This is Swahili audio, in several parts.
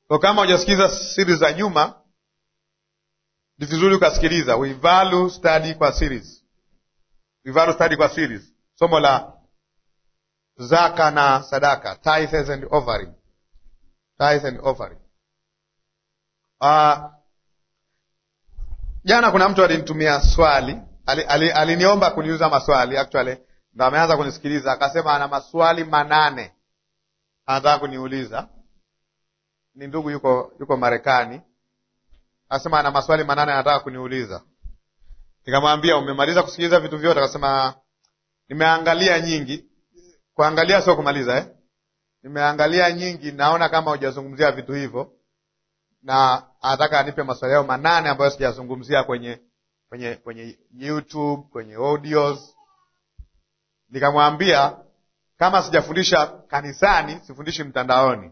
Kwa kama hujasikiza series za nyuma, ni vizuri ukasikiliza. We value study kwa series, we value study kwa series, somo la zaka na sadaka, tithes and offering, tithes and offering. Uh, jana kuna mtu alinitumia swali, aliniomba ali, ali kuniuza maswali actually, ndo ameanza kunisikiliza akasema ana maswali manane anataka kuniuliza. Ni ndugu yuko yuko Marekani, akasema ana maswali manane anataka kuniuliza. Nikamwambia umemaliza kusikiliza vitu vyote? Akasema nimeangalia nyingi. Kuangalia sio kumaliza eh? Nimeangalia nyingi, naona kama hujazungumzia vitu hivyo, na anataka anipe maswali yao manane ambayo sijazungumzia kwenye kwenye kwenye YouTube, kwenye audios. Nikamwambia kama sijafundisha kanisani, sifundishi mtandaoni.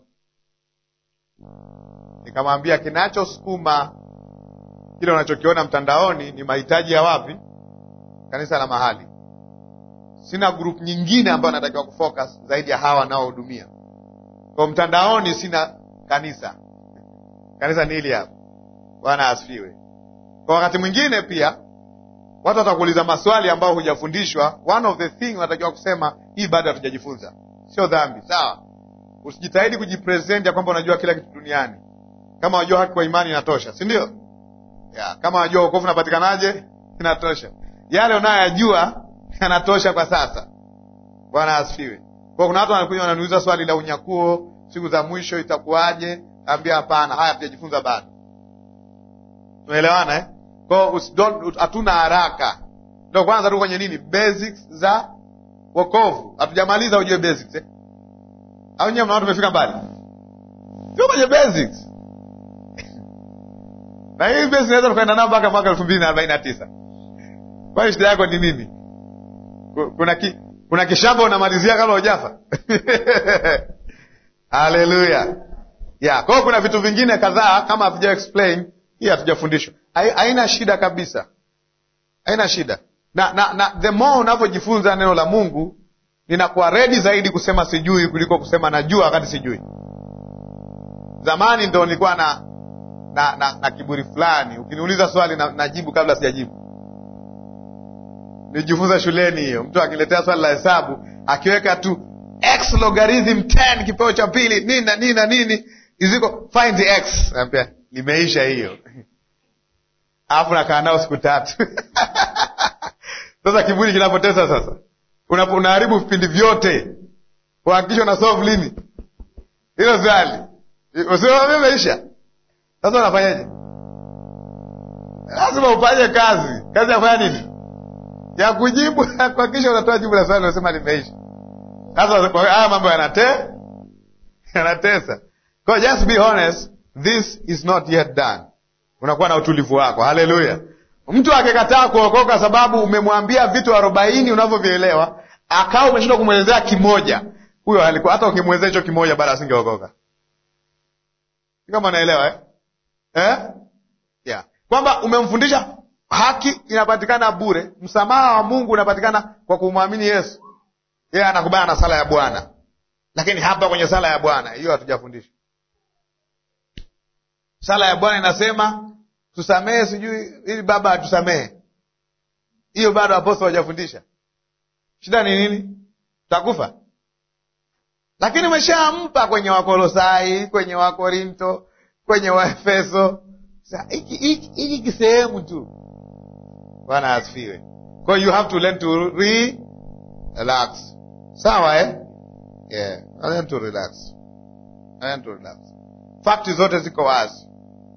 Nikamwambia kinachosukuma kile unachokiona mtandaoni ni mahitaji ya wapi? Kanisa la mahali. Sina group nyingine ambayo natakiwa kufocus zaidi ya hawa wanaohudumia kwa mtandaoni. Sina kanisa, kanisa ni hili hapa. Bwana asifiwe. Kwa wakati mwingine pia watu watakuuliza maswali ambayo hujafundishwa. One of the thing unatakiwa kusema hii bado hatujajifunza. Sio dhambi, sawa. Usijitahidi kujipresent ya kwamba unajua kila kitu duniani. Kama unajua haki kwa imani inatosha, si ndio? Yeah, kama unajua wokovu unapatikanaje inatosha. Yale unayoyajua yanatosha kwa sasa. Bwana asifiwe. Kwa kuna watu wanakuja wananiuliza swali la unyakuo, siku za mwisho itakuwaje? Ambia hapana, haya hatujajifunza bado. Tunaelewana eh? Kwa hatuna haraka, ndo kwanza tu kwenye nini, basics za wokovu. Hatujamaliza ujue basics eh? Au nyewe mnaona tumefika mbali? Sio kwenye basics na hii basics naweza tukaenda nao mpaka mwaka elfu mbili na arobaini na tisa. Kwani shida yako ni nini? Kuna ki, kuna kishamba unamalizia kabla hujafa? Haleluya! Yeah, kwa hiyo kuna vitu vingine kadhaa kama havija explain hii hatujafundishwa. Haina shida kabisa, haina shida na, na, na the more unavyojifunza neno la Mungu ninakuwa redi zaidi kusema sijui kuliko kusema najua wakati sijui. Zamani ndo nilikuwa na na, na na kiburi fulani, ukiniuliza swali na, najibu kabla sijajibu. Nijifunza shuleni hiyo, mtu akiletea swali la hesabu akiweka tu x logarithm 10 kipeo cha pili nini na nini na nini iziko find the x, naambia nimeisha hiyo alafu nakaa nao siku tatu sasa kiburi kinapotesa sasa, unaharibu vipindi vyote, uhakikisha una solve lini hilo swali, usimeisha. Sasa unafanyaje? Lazima ufanye kazi. Kazi ya kufanya nini? Ya kujibu, kuhakikisha unatoa jibu la swali unasema limeisha. Sasa haya mambo yanate yanatesa. Kwa just be honest, this is not yet done. Unakuwa na utulivu wako. Haleluya! Mtu akikataa kuokoka sababu umemwambia vitu arobaini unavyovielewa akawa umeshindwa kumwelezea kimoja, huyo alikuwa hata ukimwelezea hicho kimoja bado asingeokoka. Kama naelewa eh? Eh? Yeah. Kwamba umemfundisha haki inapatikana bure, msamaha wa Mungu unapatikana kwa kumwamini Yesu. Yeye anakubana na sala ya Bwana, lakini hapa kwenye sala ya Bwana hiyo hatujafundisha. Sala ya Bwana inasema tusamehe, sijui ili Baba atusamehe. Hiyo bado apostol hawajafundisha. Shida ni nini? Tutakufa, lakini umeshampa kwenye Wakolosai, kwenye Wakorinto, kwenye Waefeso. Hiki kisehemu tu. Bwana asifiwe. Kwa you have to learn to re relax. Sawa eh? Yeah. Learn to relax. Learn to relax. Fakti zote ziko wazi,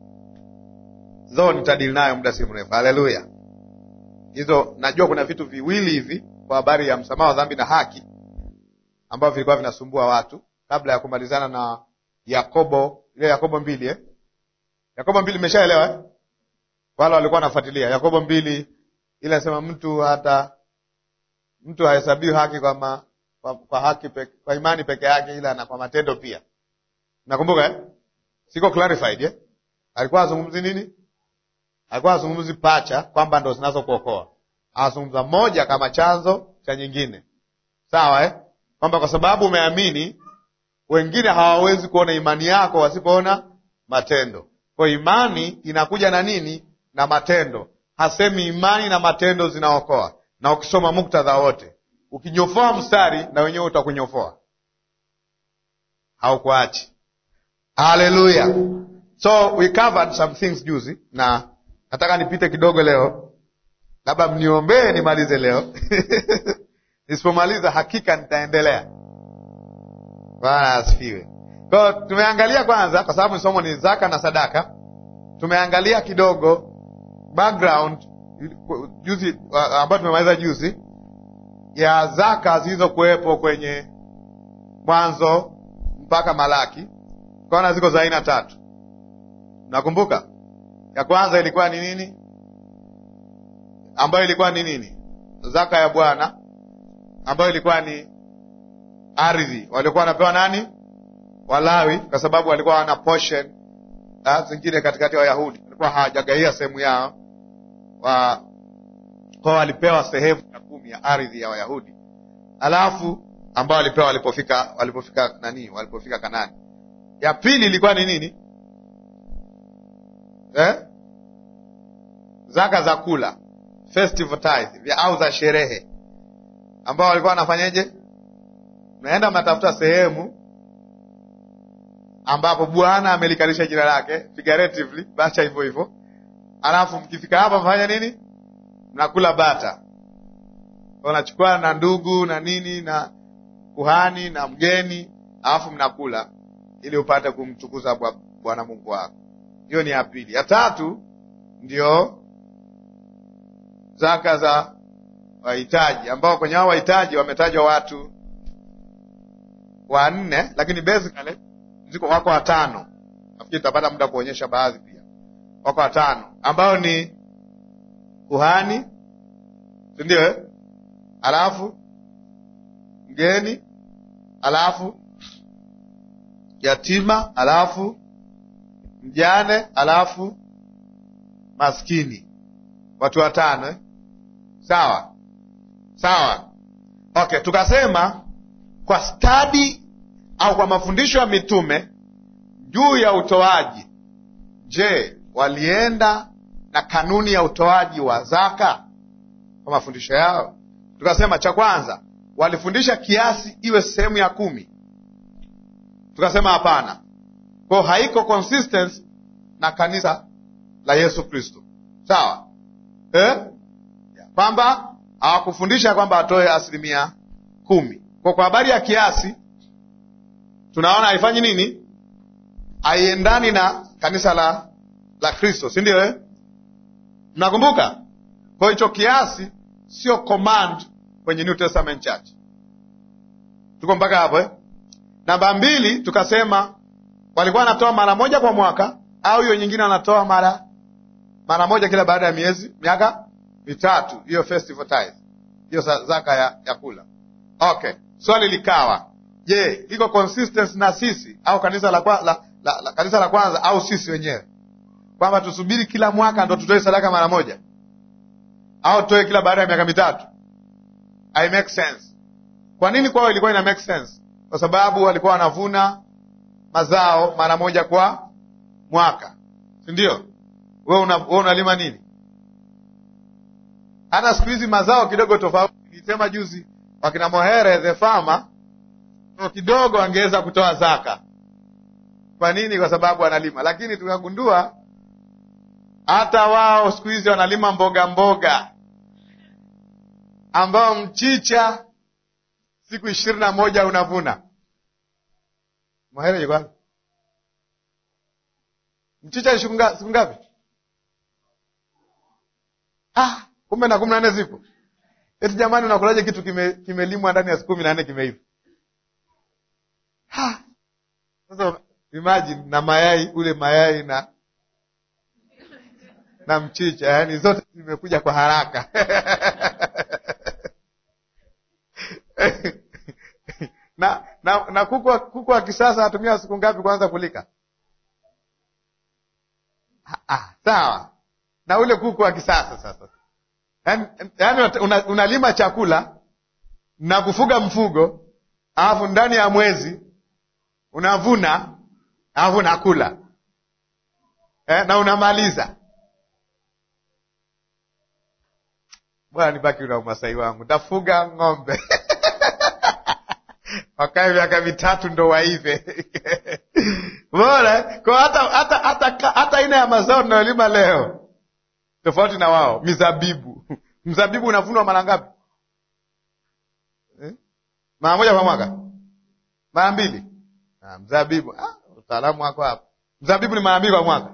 zo nitadili nayo muda si mrefu. Haleluya! Hizo najua kuna vitu viwili hivi kwa habari ya msamaha wa dhambi na haki ambavyo vilikuwa vinasumbua watu kabla ya kumalizana na Yakobo, ile Yakobo mbili eh? Yakobo mbili imeshaelewa eh? Wale walikuwa wanafuatilia Yakobo mbili ile nasema mtu hata mtu hahesabiwi haki kwa, ma, kwa, kwa haki pe, kwa imani peke yake, ila na kwa matendo pia. Nakumbuka eh? Siko clarified eh? Alikuwa azungumzi nini? Alikuwa azungumzi pacha kwamba ndo zinazo kuokoa, azungumza moja kama chanzo cha nyingine, sawa eh? Kwamba kwa sababu umeamini, wengine hawawezi kuona imani yako wasipoona matendo. Kwa imani inakuja na nini? Na matendo. Hasemi imani na matendo zinaokoa. Na ukisoma muktadha wote, ukinyofoa mstari na wenyewe utakunyofoa, haukuachi. Haleluya! So we covered some things juzi, na nataka nipite kidogo leo, labda mniombee nimalize leo nisipomaliza hakika nitaendelea. Bwana asifiwe. Kwa tumeangalia kwanza, kwa sababu somo ni zaka na sadaka, tumeangalia kidogo background juzi, ambayo tumemaliza juzi, ya zaka zilizokuwepo kwenye Mwanzo mpaka Malaki. Tukaona ziko za aina tatu. Nakumbuka ya kwanza ilikuwa ni nini? Ambayo ilikuwa ni nini? Zaka ya Bwana, ambayo ilikuwa ni ardhi waliokuwa wanapewa nani? Walawi, kwa sababu walikuwa wana portion zingine katikati ya Wayahudi, walikuwa hawajagaia sehemu yao wa kwa walipewa sehemu ya kumi ya ardhi ya Wayahudi, alafu ambao walipewa walipofika walipofika nani, walipofika Kanani. Ya pili ilikuwa ni nini eh? Zaka za kula festival tithe au za sherehe, ambao walikuwa wanafanyeje? Naenda mnatafuta sehemu ambapo Bwana amelikalisha jina lake figuratively, bacha hivyo hivyo, alafu mkifika hapa mfanya nini? Mnakula bata, unachukua na ndugu na nini na kuhani na mgeni, alafu mnakula ili upate kumtukuza Bwana Mungu wako. Hiyo ni ya pili. Ya tatu ndio zaka za wahitaji, ambao kwenye hao wahitaji wametajwa watu wanne, lakini basically ziko wako watano. Nafikiri tutapata muda kuonyesha baadhi pia. Wako watano ambao ni kuhani, si ndio eh? Alafu mgeni, alafu yatima, alafu mjane, alafu maskini. Watu watano eh? Sawa sawa, okay. Tukasema kwa stadi au kwa mafundisho ya mitume juu ya utoaji, je, walienda na kanuni ya utoaji wa zaka kwa mafundisho yao? Tukasema cha kwanza, walifundisha kiasi iwe sehemu ya kumi. Tukasema hapana, kwao haiko consistent na kanisa la Yesu Kristo, sawa eh? kwamba hawakufundisha kwamba atoe asilimia kumi. Kwa kwa habari ya kiasi tunaona haifanyi nini, haiendani na kanisa la la Kristo, si ndio eh? Mnakumbuka? Kwa hicho kiasi sio command kwenye New Testament Church. Tuko mpaka hapo eh? Namba mbili, tukasema walikuwa wanatoa mara moja kwa mwaka, au hiyo nyingine wanatoa mara mara moja kila baada ya miezi miaka mitatu, hiyo festival tithe, hiyo zaka ya, ya kula. Okay, swali likawa Je, iko consistency na sisi au kanisa la, la, la, la, kanisa la kwanza au sisi wenyewe kwamba tusubiri kila mwaka ndo tutoe sadaka mara moja au tutoe kila baada ya miaka mitatu? I make sense. Kwa nini kwao ilikuwa ina make sense? Kwa sababu walikuwa wanavuna mazao mara moja kwa mwaka, si ndio? Wewe una, wewe unalima nini? Hata siku hizi mazao kidogo tofauti. Nilisema juzi wakina Mohere the farmer kidogo angeweza kutoa zaka. Kwa nini? Kwa sababu analima. Lakini tukagundua hata wao siku hizi wanalima mboga mboga, ambao mchicha siku ishirini na moja unavuna. Mahere yuko wapi? Mchicha siku ngapi? Ah, kumbe na kumi na nne zipo. Eti jamani, unakulaje kitu kimelimwa kime ndani ya siku kumi na nne kimeiva? Sasa imagine na mayai ule mayai na na mchicha, yaani zote zimekuja kwa haraka na na, na kuku kuku wa kisasa atumia siku ngapi kwanza kulika? Ah, sawa na ule kuku wa kisasa sasa, yaani yaani unalima una chakula na kufuga mfugo alafu ndani ya mwezi unavuna alafu unakula. eh, na unamaliza. Bwana nibaki na umasai wangu, tafuga ng'ombe wakae miaka mitatu ndo waive. Bora kwa hata hata hata hata aina ya mazao tunayolima leo tofauti na wao. Mizabibu, mzabibu unavunwa mara ngapi? Eh? mara moja kwa mwaka, mara mbili. Ah, mzabibu ah, utaalamu wako hapo. Mzabibu ni mara mbili kwa mwaka.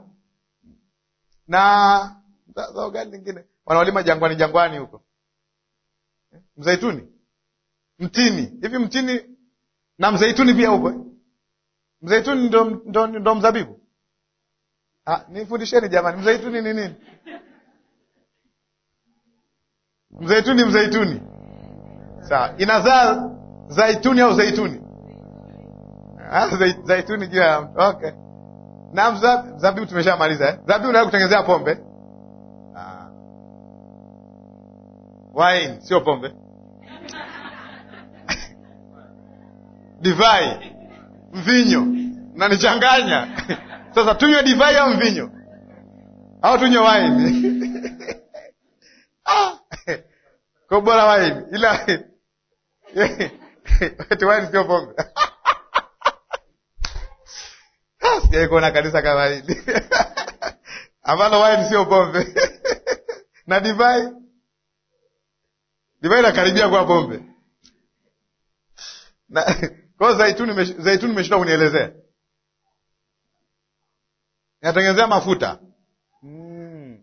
Na zao gani lingine wanaolima jangwani, jangwani huko? Eh? Mzaituni, mtini. Hivi mtini na mzaituni pia huko eh? Mzaituni ndo, ndo, ndo mzabibu? Ah, nifundisheni jamani, mzaituni ni nini? Mzaituni, mzaituni sawa, inazaa zaituni au zaituni? Ah, zai- zaituni juu ya mtu. Okay. Na mza- mzabibu tumeshamaliza eh? Zabibu unaweza kutengenezea pombe ah. Wine sio pombe divai, mvinyo, nanichanganya sasa. Tunywe divai au mvinyo au tunywe wine? ah. Kwa bora wine, ila eti wine sio pombe Sijai kuona kanisa kama hili ambalo wine sio pombe na divai, divai inakaribia kuwa pombe na kwa hiyo zaituni, mesh- zaituni imeshindwa kunielezea, inatengenezea mafuta mm.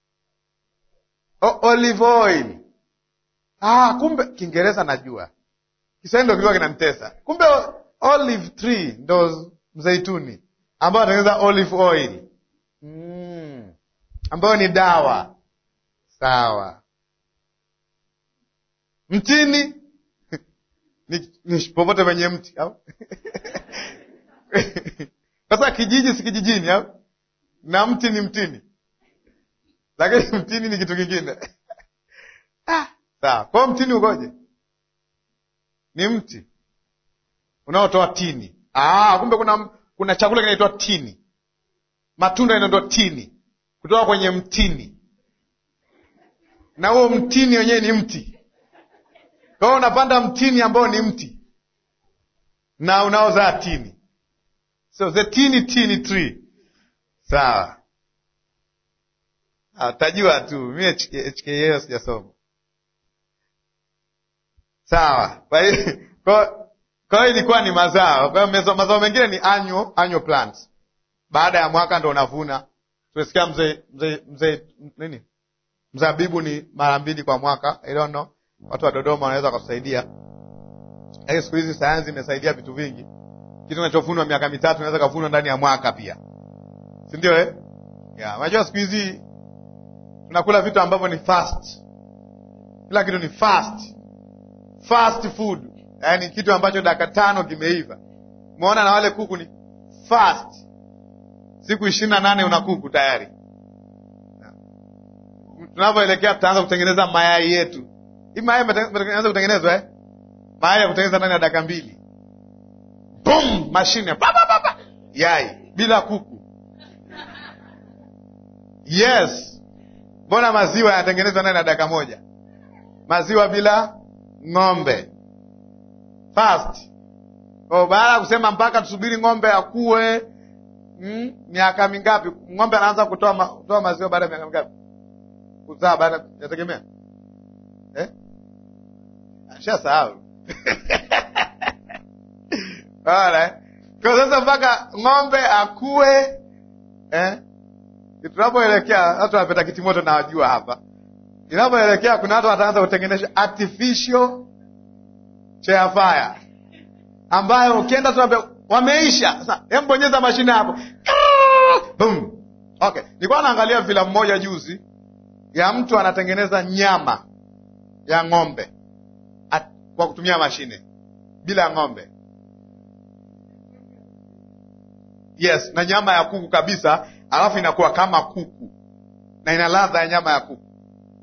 O, olive oil. Ah, kumbe Kiingereza najua, Kiswahili ndo kilikuwa kinanitesa. Kumbe o- olive tree ndo mzaituni ambao anatengeneza olive oil mm. ambayo ni dawa sawa. Mtini ni, ni popote penye mti au sasa kijiji si kijijini au na mti ni mtini, lakini mtini ni kitu kingine ah, sawa. Kwa hiyo mtini ukoje? Ni mti unaotoa tini. Ah, kumbe kuna kuna chakula kinaitwa tini, matunda yanaitwa tini kutoka kwenye mtini, na huo mtini wenyewe ni mti. Kwa hiyo unapanda mtini ambao ni mti na unaozaa tini, so the tini tini tree. Sawa, Ah, utajua tu, mi HKL sijasoma. Sawa, kwa hiyo kwa- kwa hiyo ilikuwa ni mazao. Kwa hiyo mezo- mazao mengine ni annual, annual plants. Baada ya mwaka ndo unavuna. Tumesikia mzee mzee mzee nini, mzabibu ni mara mbili kwa mwaka. I don't know, watu wa Dodoma wanaweza wakatusaidia. Lakini siku hizi sayansi imesaidia vitu vingi. Kitu kinachovunwa miaka mitatu inaweza kavunwa ndani ya mwaka pia, si ndio eh? Yeah, unajua siku hizi tunakula vitu ambavyo ni fast, kila kitu ni fast, fast food, yaani kitu ambacho dakika tano kimeiva. Umeona, na wale kuku ni fast, siku ishirini na nane una kuku tayari. Tunavyoelekea tutaanza kutengeneza mayai yetu. Hii mayai imeanza kutengenezwa eh? mayai ya kutengeneza ndani ya dakika mbili, boom, mashine pa, pa, pa, pa. yai bila kuku. Yes, mbona maziwa yanatengenezwa ndani ya dakika moja? Maziwa bila ng'ombe fast. Oh, baada ya kusema mpaka tusubiri ng'ombe akue mm, miaka mingapi? Ng'ombe anaanza kutoa ma, kutoa maziwa baada ya miaka mingapi? Kuzaa baada yategemea eh? Ashasahau Alright. Kwa sasa mpaka ng'ombe akue eh? Tunapoelekea watu wanapeta kitimoto na wajua hapa, inapoelekea kuna watu wataanza kutengeneza artificial chair fire ambayo ukienda tu wameisha. Sasa hem, bonyeza mashine hapo, boom. Okay, nilikuwa naangalia filamu moja juzi ya mtu anatengeneza nyama ya ng'ombe at, kwa kutumia mashine bila ng'ombe. Yes, na nyama ya kuku kabisa, alafu inakuwa kama kuku na ina ladha ya nyama ya kuku.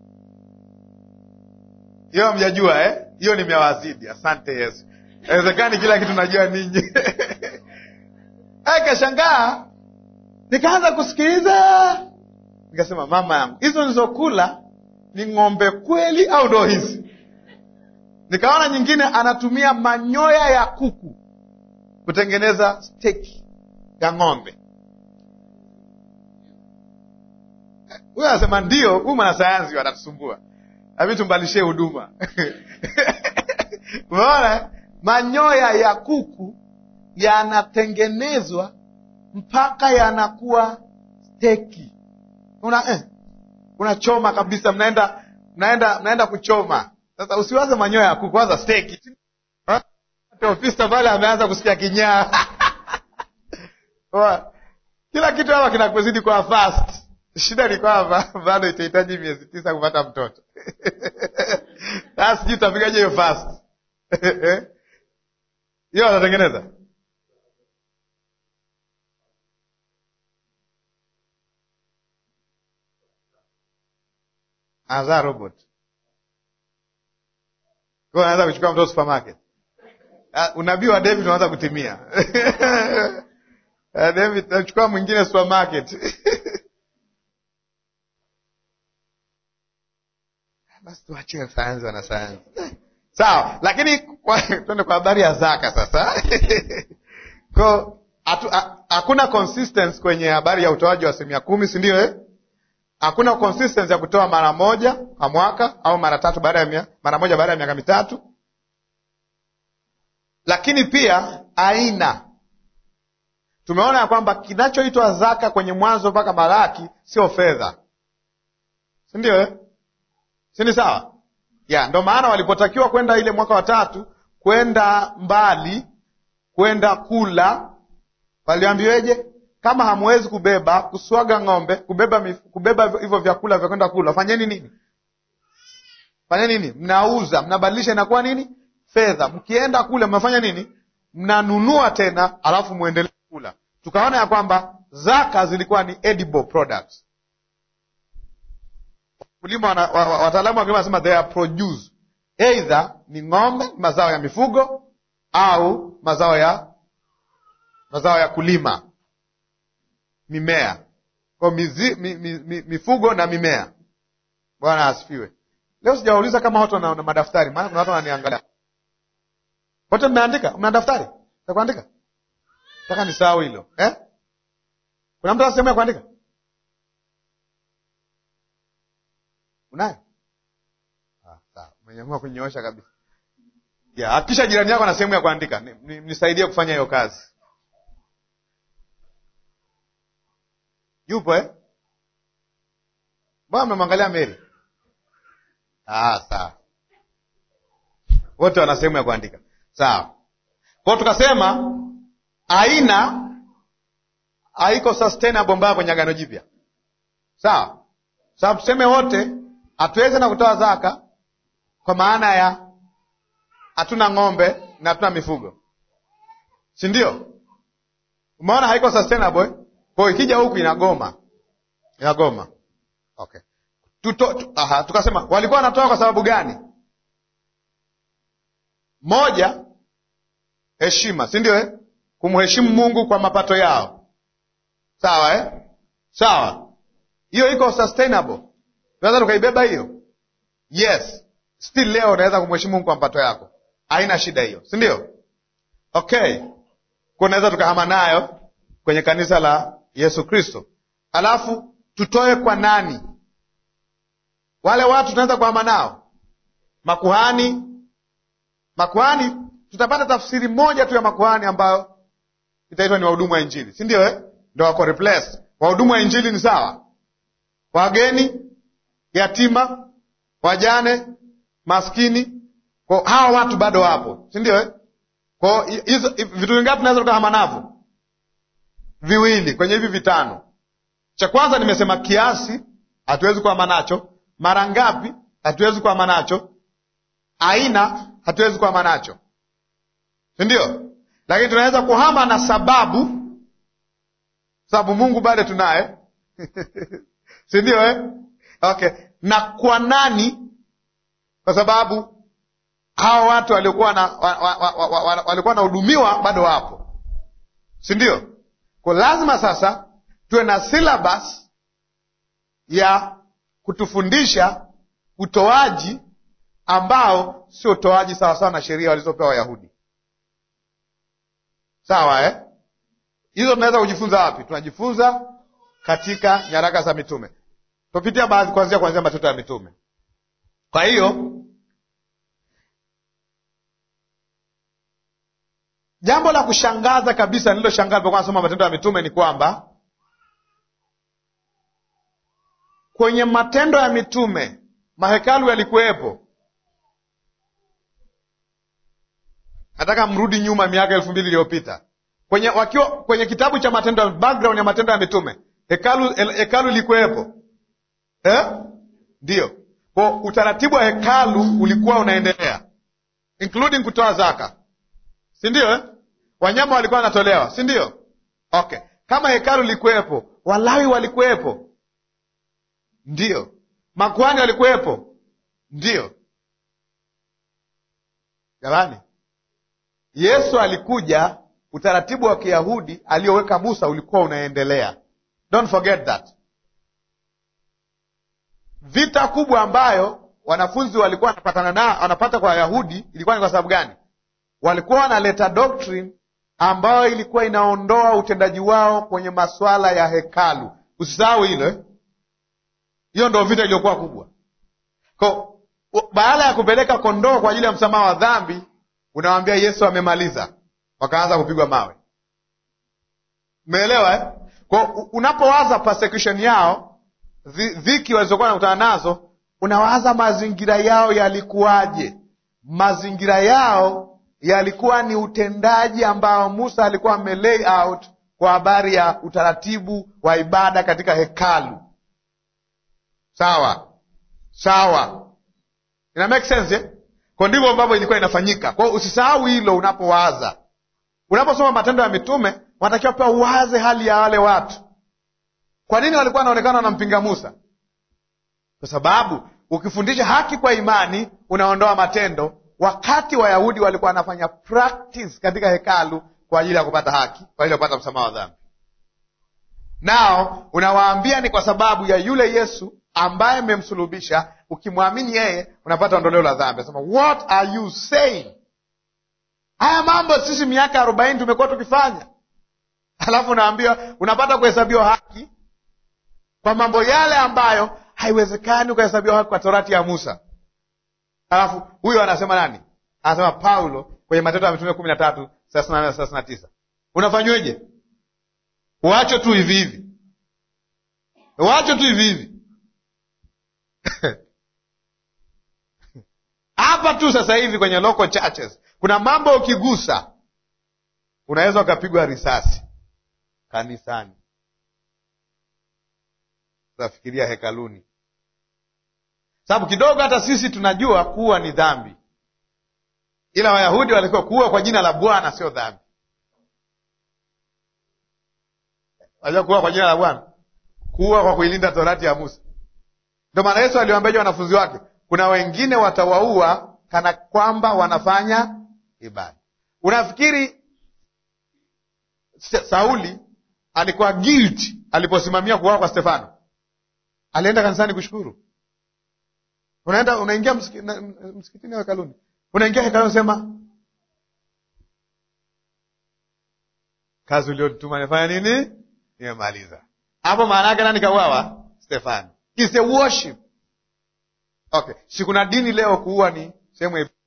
Hiyo mjajua eh? Hiyo nimewazidi. Asante Yesu. Inawezekani kila kitu najua ninyi. Kashangaa nikaanza kusikiliza nikasema mama yangu hizo nilizokula ni ng'ombe kweli au ndo hizi nikaona nyingine anatumia manyoya ya kuku kutengeneza steki ya ng'ombe huyo anasema ndio huyu mwanasayansi wanatusumbua nami tumbalishie huduma umeona manyoya ya kuku yanatengenezwa mpaka yanakuwa steki una eh, unachoma kabisa mnaenda mnaenda mnaenda kuchoma sasa usiwaze manyoya ya kuku waza steki ofisa pale ameanza kusikia kinyaa kila kitu hapa kinakuzidi kwa fast shida ni kwamba bado itahitaji miezi tisa kupata mtoto sasa sijui utapigaje hiyo fast hiyo watatengeneza anazaa robot kwa anaweza kuchukua mtoto supermarket uh, unabii wa David unaanza kutimia uh, David nachukua mwingine supermarket basi tuachie sayansi wana sayansi sawa lakini twende kwa habari ya zaka sasa ko hakuna consistency kwenye habari ya utoaji wa asilimia kumi si ndio eh? hakuna consistency ya kutoa mara moja kwa mwaka au mara tatu baada ya mia, mara moja baada ya miaka mitatu lakini pia aina tumeona ya kwamba kinachoitwa zaka kwenye mwanzo mpaka Malaki sio fedha si ndio eh? si ni sawa ya ndo maana walipotakiwa kwenda ile mwaka wa tatu kwenda mbali kwenda kula waliambiweje kama hamwezi kubeba kuswaga ng'ombe kubeba mif, kubeba hivyo vyakula vya kwenda kula fanyeni nini fanyeni nini mnauza mnabadilisha inakuwa nini fedha mkienda kule mnafanya nini mnanunua tena alafu mwendelee kula tukaona ya kwamba zaka zilikuwa ni edible products kulima wataalamu wa kilimo wanasema they are produce either ni ng'ombe mazao ya mifugo au mazao ya mazao ya kulima mimea kwa mizi, mi, mi, mi, mifugo na mimea bwana asifiwe leo sijawauliza kama watu wana madaftari maana kuna watu wananiangalia wote mmeandika mna daftari za kuandika taka nisahau hilo eh? kuna mtu ana sehemu ya kuandika unayo ah, sawa umenyamua kunyoosha kabisa ya hakikisha jirani yako na sehemu ya kuandika nisaidie ni, ni kufanya hiyo kazi yupo eh? mbona mmemwangalia Meri? Ah, sawa, wote wana sehemu ya kuandika sawa. Kwao tukasema aina haiko sustainable mbaya kwenye Agano Jipya, sawa. Sababu tuseme wote hatuwezi na kutoa zaka kwa maana ya hatuna ng'ombe na hatuna mifugo, si ndio? Umeona haiko sustainable eh? Kwa hiyo ikija huku inagoma, inagoma. Okay, tuto, tu, aha, tukasema walikuwa wanatoa kwa sababu gani? Moja, heshima, si ndio eh? Kumheshimu Mungu kwa mapato yao, sawa eh? Sawa, hiyo iko sustainable, tunaweza tukaibeba hiyo. Yes, still leo unaweza kumheshimu Mungu kwa mapato yako, haina shida hiyo, si ndio? Okay, kwa unaweza tukahama nayo kwenye kanisa la Yesu Kristo. Alafu tutoe kwa nani? Wale watu tunaweza kuhama nao, makuhani. Makuhani tutapata tafsiri moja tu ya makuhani ambayo itaitwa ni wahudumu wa Injili, si ndio eh? Ndo wako replace. Wahudumu wa Injili ni sawa, wageni, yatima, wajane, maskini, kwa hawa watu bado wapo, si ndio eh? Kwa hizo vitu vingapi tunaweza tukahama navyo? Viwili kwenye hivi vitano. Cha kwanza nimesema kiasi, hatuwezi kuhama nacho. Mara ngapi? Hatuwezi kuhama nacho. Aina, hatuwezi kuhama nacho, si ndio? Lakini tunaweza kuhama na sababu, sababu Mungu bado tunaye si ndio eh? Okay, na kwa nani? Kwa sababu hawa watu waliokuwa na walikuwa wanahudumiwa bado wapo, si ndio? Kwa lazima sasa tuwe na syllabus ya kutufundisha utoaji ambao sio utoaji sawasawa na sheria walizopewa Wayahudi. Sawa eh? Hizo tunaweza kujifunza wapi? Tunajifunza katika nyaraka za mitume. Tupitia baadhi kuanzia kuanzia Matendo ya Mitume. Kwa hiyo jambo la kushangaza kabisa nililoshangaza nilipokuwa nasoma Matendo ya Mitume ni kwamba kwenye Matendo ya Mitume mahekalu yalikuwepo. Nataka mrudi nyuma miaka elfu mbili iliyopita kwenye wakiwa kwenye kitabu cha Matendo, background ya Matendo ya Mitume, hekalu hekalu lilikuwepo eh? Ndiyo, kwa utaratibu wa hekalu ulikuwa unaendelea including kutoa zaka, si ndio eh? Wanyama walikuwa wanatolewa, si ndio? Okay, kama hekalu lilikuwepo, Walawi walikuwepo, ndiyo. Makuhani walikuwepo, ndiyo. Jamani, Yesu alikuja, utaratibu wa Kiyahudi aliyoweka Musa ulikuwa unaendelea. Don't forget that. Vita kubwa ambayo wanafunzi walikuwa wanapatana na wanapata kwa Wayahudi ilikuwa ni kwa sababu gani? Walikuwa wanaleta doctrine ambayo ilikuwa inaondoa utendaji wao kwenye masuala ya hekalu. Usisahau hilo eh? Hiyo ndo vita iliyokuwa kubwa. Kwa baada ya kupeleka kondoo kwa ajili ya msamaha wa dhambi, unawambia Yesu amemaliza, wakaanza kupigwa mawe. Umeelewa eh? Kwa unapowaza persecution yao, dhiki walizokuwa nakutana nazo, unawaza mazingira yao yalikuwaje? Mazingira yao yalikuwa ni utendaji ambao Musa alikuwa amelay out kwa habari ya utaratibu wa ibada katika hekalu. Sawa sawa, ina make sense eh? Kwa ndivyo ambavyo ilikuwa inafanyika. Kwa hiyo usisahau hilo unapowaza, unaposoma Matendo ya Mitume, wanatakiwa pia uwaze hali ya wale watu. Kwa nini walikuwa wanaonekana wanampinga Musa? Kwa sababu ukifundisha haki kwa imani unaondoa matendo, wakati Wayahudi walikuwa wanafanya practice katika hekalu kwa ajili ya kupata haki, kwa ajili ya kupata msamaha wa dhambi. Nao unawaambia ni kwa sababu ya yule Yesu ambaye mmemsulubisha, ukimwamini yeye unapata ondoleo la dhambi. Nasema, what are you saying? Haya mambo sisi miaka arobaini tumekuwa tukifanya, alafu unaambiwa unapata kuhesabiwa haki kwa mambo yale ambayo haiwezekani ukahesabiwa haki kwa torati ya Musa. Alafu huyo anasema nani? Anasema Paulo kwenye Matendo ya Mitume kumi na tatu thelathini na nane thelathini na tisa Unafanyweje? Uache tu hivi hivi, uache tu hivi hivi hapa tu sasa hivi kwenye local churches kuna mambo ukigusa unaweza ukapigwa risasi kanisani. Tafikiria hekaluni, sababu kidogo hata sisi tunajua kuwa ni dhambi, ila Wayahudi walikuwa kuua kwa jina la Bwana sio dhambi. Wajua kuua kwa jina la Bwana, kuua kwa kuilinda torati ya Musa. Ndio maana Yesu aliwaambia wanafunzi wake, kuna wengine watawaua kana kwamba wanafanya ibada. Unafikiri Sauli alikuwa guilty aliposimamia kuuawa kwa Stefano? Alienda kanisani kushukuru? Unaenda unaingia msiki, msikitini au hekaluni, unaingia hekaluni sema kazi uliotuma nifanya nini? Nimemaliza. Hapo maana yake nani kauawa? Stefano. It's a worship. Okay, si kuna dini leo kuua ni sehemu ya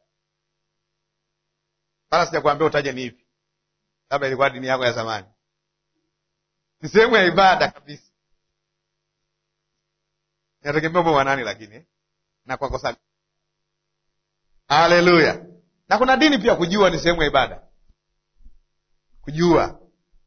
wala sijakuambia utaje ni ipi, labda ilikuwa dini yako ya zamani. Ni sehemu ya ibada kabisa, inategemea ume wanani, lakini na kwa kosa. Haleluya! Na kuna dini pia kujua ni sehemu ya ibada, kujua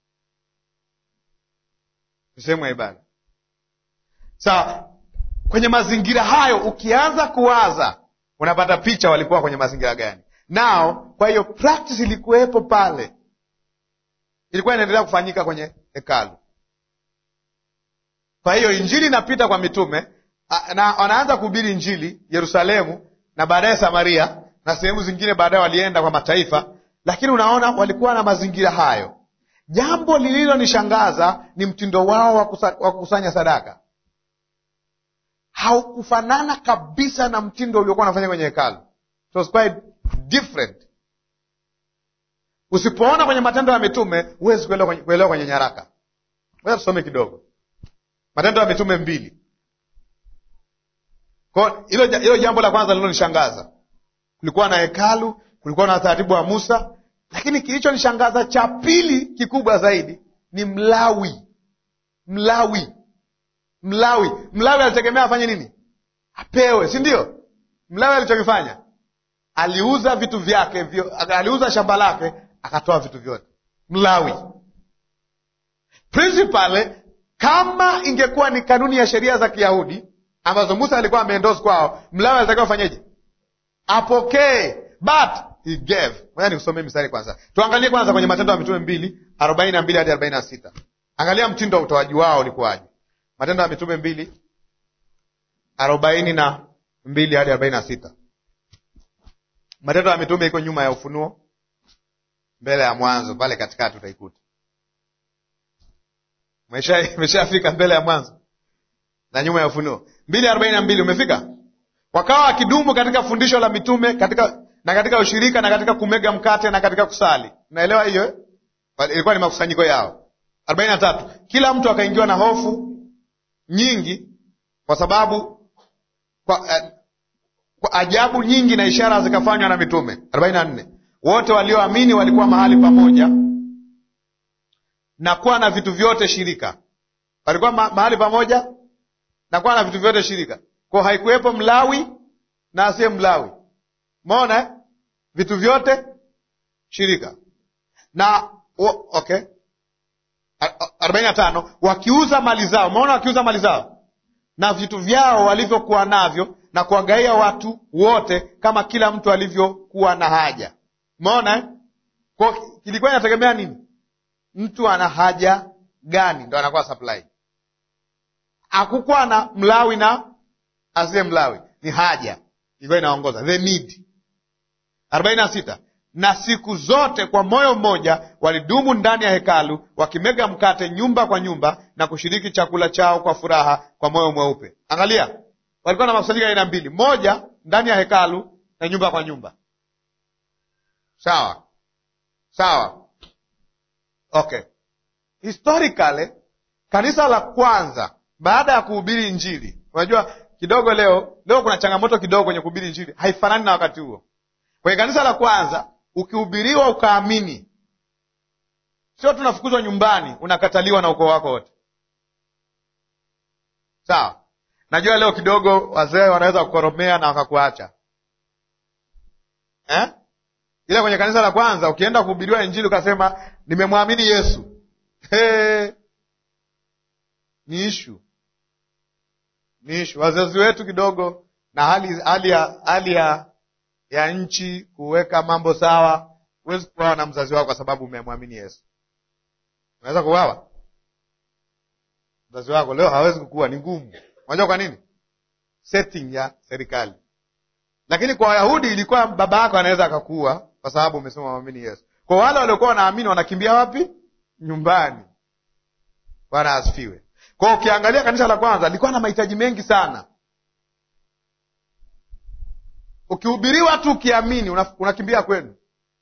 ni sehemu ya ibada. Sawa. Kwenye mazingira hayo ukianza kuwaza unapata picha walikuwa kwenye mazingira gani nao. Kwa hiyo practice ilikuwepo pale, ilikuwa inaendelea kufanyika kwenye hekalu. Kwa hiyo injili inapita kwa mitume na wanaanza kuhubiri injili Yerusalemu na baadaye Samaria na sehemu zingine, baadaye walienda kwa mataifa, lakini unaona walikuwa na mazingira hayo. jambo lililonishangaza ni mtindo wao wa kusa- wa kukusanya sadaka haukufanana kabisa na mtindo uliokuwa unafanya kwenye hekalu It was quite different usipoona kwenye matendo ya mitume huwezi kuelewa kwenye, kuelewa kwenye nyaraka Ngoja tusome kidogo matendo ya mitume mbili Kwa hilo ja- hilo jambo la kwanza lilonishangaza kulikuwa na hekalu kulikuwa na utaratibu wa musa lakini kilichonishangaza cha pili kikubwa zaidi ni mlawi mlawi mlawi mlawi alitegemea afanye nini apewe si ndio mlawi alichokifanya aliuza vitu vyake vyo, aliuza shamba lake akatoa vitu vyote mlawi principally kama ingekuwa ni kanuni ya sheria za kiyahudi ambazo musa alikuwa ameendos kwao mlawi alitakiwa afanyeje apokee but he gave moja nikusomee mistari kwanza tuangalie kwanza kwenye matendo ya mitume mbili arobaini na mbili hadi arobaini na sita angalia mtindo wa utoaji wao ulikuwaje matendo ya mitume mbili arobaini na mbili hadi arobaini na sita matendo ya mitume iko nyuma ya ufunuo mbele ya mwanzo pale katikati utaikuta Umesha- umeshafika mbele ya mwanzo na nyuma ya ufunuo mbili arobaini na mbili umefika wakawa wakidumu katika fundisho la mitume katika na katika ushirika na katika kumega mkate na katika kusali unaelewa hiyo eh? ilikuwa ni makusanyiko yao arobaini na tatu kila mtu akaingiwa na hofu nyingi kwa sababu kwa, eh, kwa ajabu nyingi na ishara zikafanywa na mitume arobaini na nne wote walioamini walikuwa mahali pamoja na kuwa na vitu vyote shirika walikuwa ma mahali pamoja na kuwa na vitu vyote shirika kwa haikuwepo mlawi na asiye mlawi mona eh? vitu vyote shirika na o, okay arobaini na tano wakiuza mali zao umeona wakiuza mali zao na vitu vyao walivyokuwa navyo na kuwagaia watu wote kama kila mtu alivyokuwa na haja umeona eh? kwa kilikuwa inategemea nini mtu ana haja gani ndo anakuwa supply hakukuwa na mlawi na asiye mlawi ni haja ilikuwa inaongoza the need arobaini na sita na siku zote kwa moyo mmoja walidumu ndani ya hekalu wakimega mkate nyumba kwa nyumba na kushiriki chakula chao kwa furaha kwa moyo mweupe angalia walikuwa na makusanyiko ya aina mbili moja ndani ya hekalu na nyumba kwa nyumba sawa sawa okay historically kanisa la kwanza baada ya kuhubiri injili unajua kidogo leo leo kuna changamoto kidogo kwenye kuhubiri injili haifanani na wakati huo kwenye kanisa la kwanza ukihubiriwa ukaamini sio tunafukuzwa nyumbani unakataliwa na ukoo wako wote sawa najua leo kidogo wazee wanaweza kukoromea na wakakuacha eh? ila kwenye kanisa la kwanza ukienda kuhubiriwa injili ukasema nimemwamini yesu hey. ni ishu ni ishu wazazi wetu kidogo na hali hali ya hali ya ya nchi kuweka mambo sawa huwezi kuwawa na mzazi wako kwa sababu umemwamini yesu unaweza kuwawa mzazi wako leo hawezi kukua ni ngumu unajua kwa nini setting ya serikali lakini kwa wayahudi ilikuwa baba yako anaweza akakuwa kwa sababu umesema mwamini yesu kwa wale waliokuwa wanaamini wanakimbia wapi nyumbani bwana asifiwe kwao ukiangalia kanisa la kwanza lilikuwa na mahitaji mengi sana ukihubiriwa tu ukiamini una- unakimbia kwenu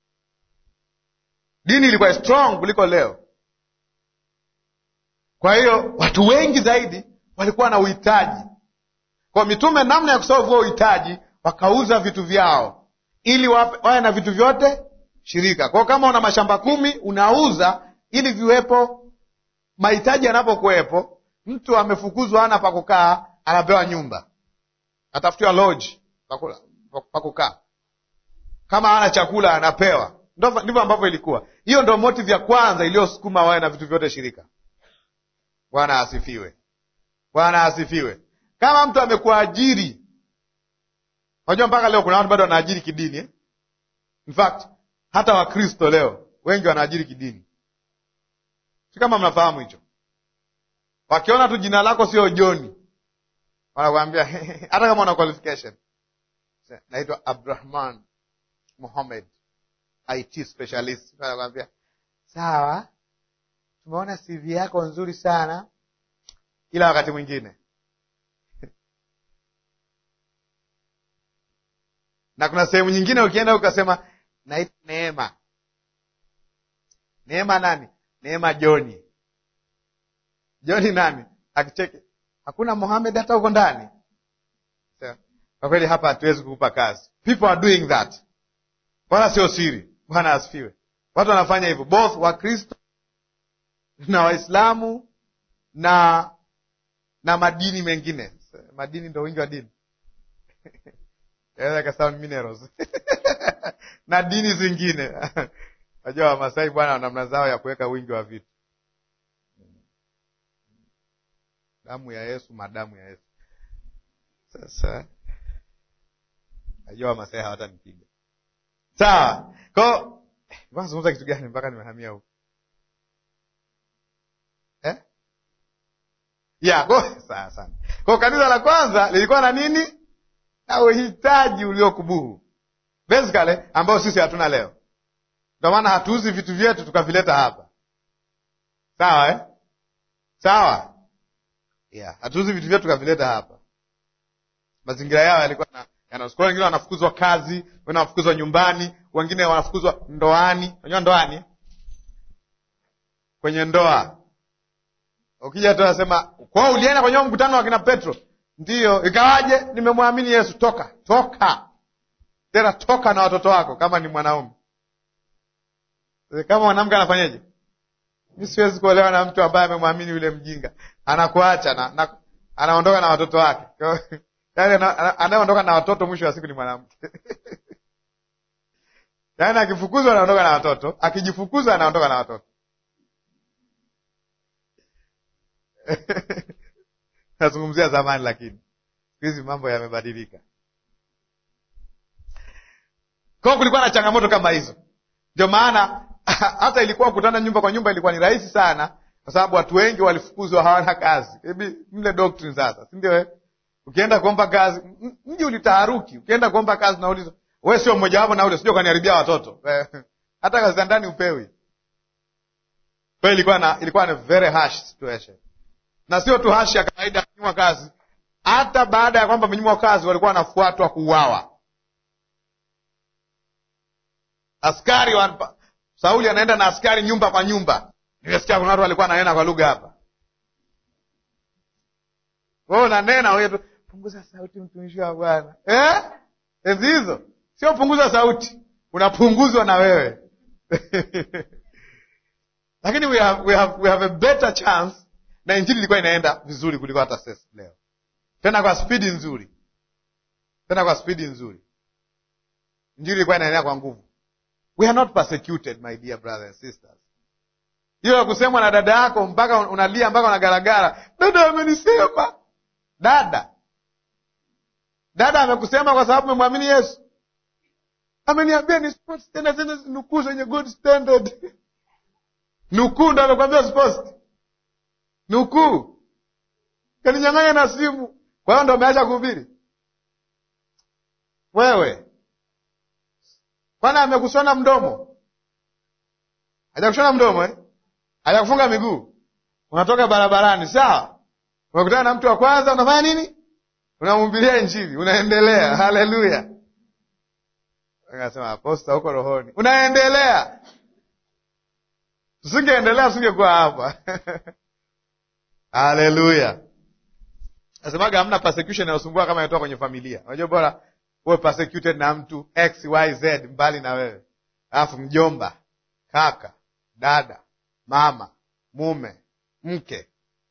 dini ilikuwa strong kuliko leo kwa hiyo watu wengi zaidi walikuwa na uhitaji kwa mitume namna ya kusolve huo uhitaji wakauza vitu vyao ili wape- wawe na vitu vyote shirika kwao kama una mashamba kumi unauza ili viwepo mahitaji yanapokuwepo mtu amefukuzwa ana pa kukaa anapewa nyumba atafutiwa lodge pa kula- pa kukaa kama ana chakula anapewa Ndo- ndivyo ambavyo ilikuwa hiyo ndo motive ya kwanza iliyosukuma wawe na vitu vyote shirika bwana asifiwe bwana asifiwe kama mtu amekuajiri unajua mpaka leo kuna watu bado wanaajiri kidini eh? in fact hata wakristo leo wengi wanaajiri kidini si kama mnafahamu hicho wakiona tu jina lako sio joni wanakwambia hata kama una qualification naitwa abrahman muhamed it specialist wanakwambia sawa tumeona CV yako nzuri sana, ila wakati mwingine na kuna sehemu nyingine ukienda ukasema naitwa Neema. Neema nani? Neema Joni. Joni nani? Akicheke hakuna Mohamed hata huko ndani. Kwa kweli hapa hatuwezi kukupa kazi. People are doing that, wala sio siri. Bwana asifiwe. Watu wanafanya hivyo, both Wakristo na Waislamu na na madini mengine. Madini ndo wingi wa dini minerals na dini zingine. Najua Wamasai bwana, namna zao ya kuweka wingi wa vitu. Damu ya Yesu, madamu ya Yesu. Sasa najua Wamasai hawatanipiga sawa. Ko zungumza kitu gani mpaka nimehamia huko eh? ya ko sawa sana. Ko kanisa la kwanza lilikuwa na nini? na uhitaji uliokubuhu basically, ambao sisi hatuna leo. Ndio maana hatuuzi vitu vyetu tukavileta hapa, sawa eh? Sawa, yeah, hatuuzi vitu vyetu tukavileta hapa. Mazingira yao yalikuwa na yanasukua, wengine wanafukuzwa kazi, wengine wanafukuzwa nyumbani, wengine wanafukuzwa ndoani. Unajua ndoani, kwenye ndoa ukija tu nasema kwao, ulienda kwenye mkutano wa kina Petro Ndiyo, ikawaje? Nimemwamini Yesu. Toka, toka tena, toka na watoto wako, kama ni mwanaume. Kama mwanamke anafanyeje? Mi siwezi kuolewa na mtu ambaye amemwamini yule mjinga, anakuacha na, na, anaondoka na watoto wake. Yaani anayeondoka na watoto mwisho wa siku ni mwanamke yaani akifukuzwa anaondoka na watoto, akijifukuza anaondoka na watoto nazungumzia zamani, lakini siku hizi mambo yamebadilika. Kwa kulikuwa na changamoto kama hizo, ndio maana hata ilikuwa kukutana nyumba kwa nyumba ilikuwa ni rahisi sana, kwa sababu watu wengi walifukuzwa, hawana kazi. Hebi mle doctrine sasa, si ndio? Ukienda kuomba kazi, mji ulitaharuki. Ukienda kuomba kazi nauliza, we sio mmoja wapo na ule, sijui kaniharibia watoto hata kazi za ndani upewi. Kwa hiyo ilikuwa na ilikuwa na very harsh situation na sio tu hashi ya kawaida ya kunyimwa kazi. Hata baada ya kwamba amenyimwa kazi, walikuwa wanafuatwa kuuawa. Askari wa Sauli anaenda na askari nyumba kwa nyumba. Nimesikia kuna watu walikuwa nanena kwa lugha hapa, wewe unanena wewe tu, punguza sauti, mtumishi wa Bwana eh? Enzi hizo sio punguza sauti, unapunguzwa na wewe lakini we have, we have, we have a better chance na injili ilikuwa inaenda vizuri kuliko hata sasa leo, tena kwa spidi nzuri, tena kwa spidi nzuri. Injili ilikuwa inaenea kwa nguvu. We are not persecuted my dear brothers and sisters. Hiyo ya kusemwa na dada yako mpaka unalia mpaka unagaragara, dada amenisema. Dada dada amekusema kwa sababu umemwamini Yesu? Ameniambia ni sports tena tena, nukuu zenye good standard. Nukuu ndo amekwambia sports nukuu kaninyang'anya na simu. Kwa hiyo ndo umeacha kuhubiri wewe? Kwani amekushona mdomo? Hajakushona mdomo eh? Hajakufunga miguu? Unatoka barabarani, sawa, unakutana na mtu wa kwanza, unafanya nini? Unamhubiria Injili, unaendelea. Haleluya! Akasema aposta huko rohoni, unaendelea. Tusingeendelea tusingekuwa hapa Haleluya! Nasemaga hamna persecution inayosumbua kama inatoka kwenye familia. Unajua, bora uwe persecuted na mtu x y z mbali na wewe, alafu mjomba, kaka, dada, mama, mume, mke,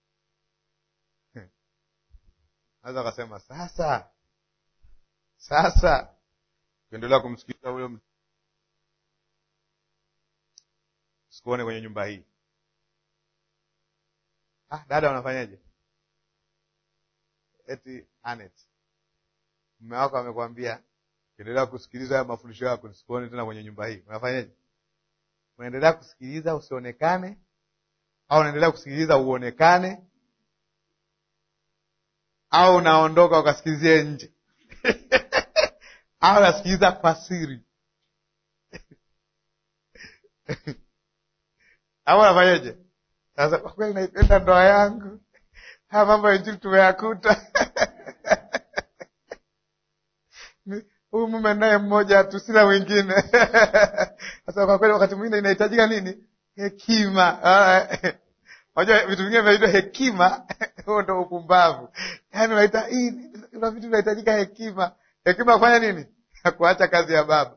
naweza kasema sasa, sasa ukiendelea kumsikiliza huyo mtu, sikuone kwenye nyumba hii. Ah, dada unafanyaje? Eti Anet, mume wako amekwambia ukiendelea kusikiliza haya mafundisho yako nisikuone tena kwenye nyumba hii, unafanyaje? Unaendelea kusikiliza usionekane, au unaendelea kusikiliza uonekane, au unaondoka ukasikilizie nje au unasikiliza kwa siri au unafanyaje? Sasa kwa kweli naipenda ndoa yangu, haya mambo ya injili tumeyakuta. Huyu mume naye mmoja tu, sina mwingine. Sasa kwa kweli, wakati mwingine inahitajika nini? Hekima. Unajua vitu vingine vinaitwa hekima, huo ndo upumbavu. Yaani unaita hii, kuna vitu vinahitajika hekima. Hekima kufanya nini? Ya kuacha kazi ya baba.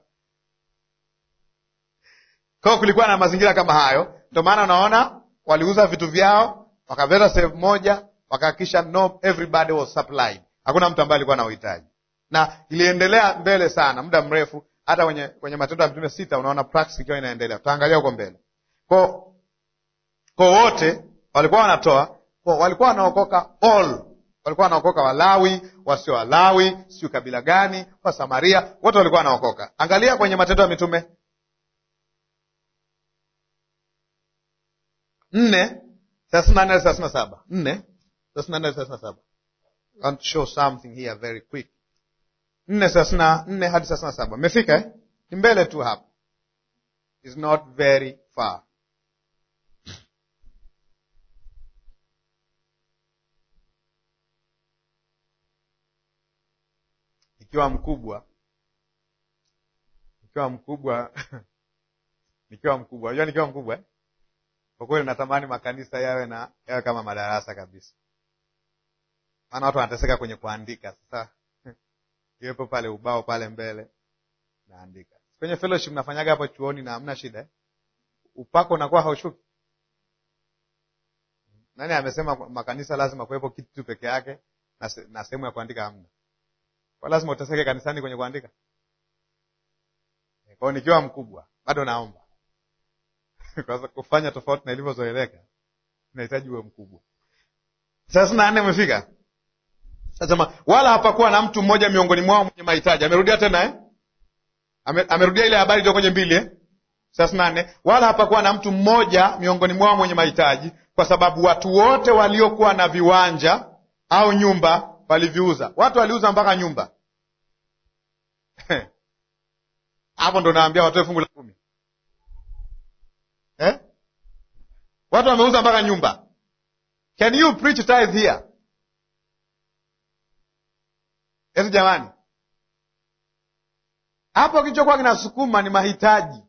Kwa hiyo kulikuwa na mazingira kama hayo, ndio maana unaona waliuza vitu vyao wakaveta sehemu moja, wakahakikisha no everybody was supplied, hakuna mtu ambaye alikuwa na uhitaji, na iliendelea mbele sana muda mrefu. Hata kwenye kwenye Matendo ya Mitume sita unaona practice ikiwa inaendelea, tutaangalia huko mbele. Kwa kwa wote walikuwa wanatoa, kwa walikuwa wanaokoka all, walikuwa wanaokoka Walawi, wasio Walawi, sio kabila gani, wa Samaria, wote walikuwa wanaokoka. Angalia kwenye Matendo ya Mitume nne thelathini na nne hadi thelathini na saba nne thelathini na nne hadi thelathini na saba I want to show something here very quick. nne thelathini na nne hadi thelathini na saba mmefika eh? Ni mbele tu hapa, is not very far. Nikiwa mkubwa nikiwa mkubwa nikiwa mkubwa, unajua nikiwa mkubwa eh? Kwa kweli natamani makanisa yawe na yawe kama madarasa kabisa, maana watu wanateseka kwenye kuandika. Sasa iwepo pale ubao pale mbele, naandika kwenye fellowship. Nafanyaga hapo chuoni na hamna shida eh? Upako unakuwa haushuki. Nani amesema makanisa lazima kuwepo kitu tu peke yake na, se, na sehemu ya kuandika hamna? Kwa lazima uteseke kanisani kwenye kuandika? Kwa hiyo nikiwa mkubwa bado naomba kwa kufanya tofauti na ilivyozoeleka inahitaji uwe mkubwa. thelathini na nne umefika. Nasema wala hapakuwa na mtu mmoja miongoni mwao mwenye mahitaji. Amerudia tena eh? Ame, amerudia ile habari iliyo kwenye mbili eh? thelathini na nne wala hapakuwa na mtu mmoja miongoni mwao mwenye mahitaji, kwa sababu watu wote waliokuwa na viwanja au nyumba waliviuza. Watu waliuza mpaka nyumba hapo ndo naambia watoe fungu la kumi eh? Watu wameuza mpaka nyumba. Can you preach tithe here? Eti jamani, hapo kilichokuwa kinasukuma ni mahitaji.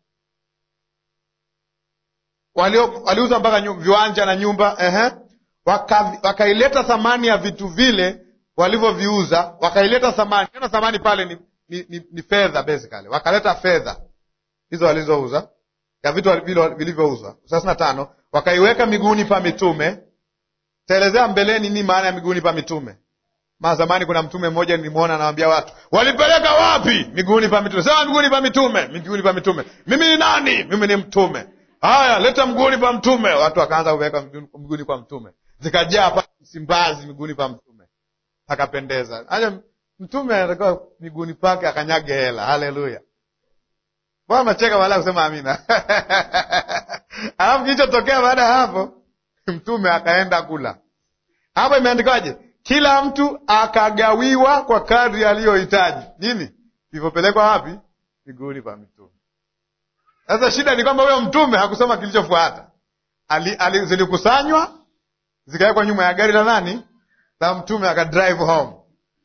Walio waliuza mpaka viwanja na nyumba ehe. Waka, wakaileta thamani ya vitu vile walivyoviuza, wakaileta thamani. Neno thamani pale ni, ni, ni, ni fedha basically. Wakaleta fedha hizo walizouza ya vitu vilivyouzwa. thelathini na tano wakaiweka miguuni pa mitume. Taelezea mbeleni ni maana ya miguuni pa mitume. Maa zamani kuna mtume mmoja nilimwona anawambia watu, walipeleka wapi? Miguuni pa mitume. Sema miguuni pa mitume, miguuni pa mitume. Mimi ni nani? Mimi ni mtume. Haya, leta mguuni pa mtume. Watu wakaanza kuweka miguuni pa mtume, zikajaa pa Msimbazi miguuni pa mtume, akapendeza. Aja mtume anatakiwa miguuni pake akanyage hela. Haleluya! Mbona macheka baada ya kusema amina? Alafu kilichotokea baada ya hapo, mtume akaenda kula. Hapo imeandikwaje? Kila mtu akagawiwa kwa kadri aliyohitaji. Nini vilivyopelekwa wapi? Miguuni pa mitume. Sasa shida ni kwamba huyo mtume hakusoma kilichofuata. Ali, ali, zilikusanywa zikawekwa nyuma ya gari la nani? La mtume, akadrive home.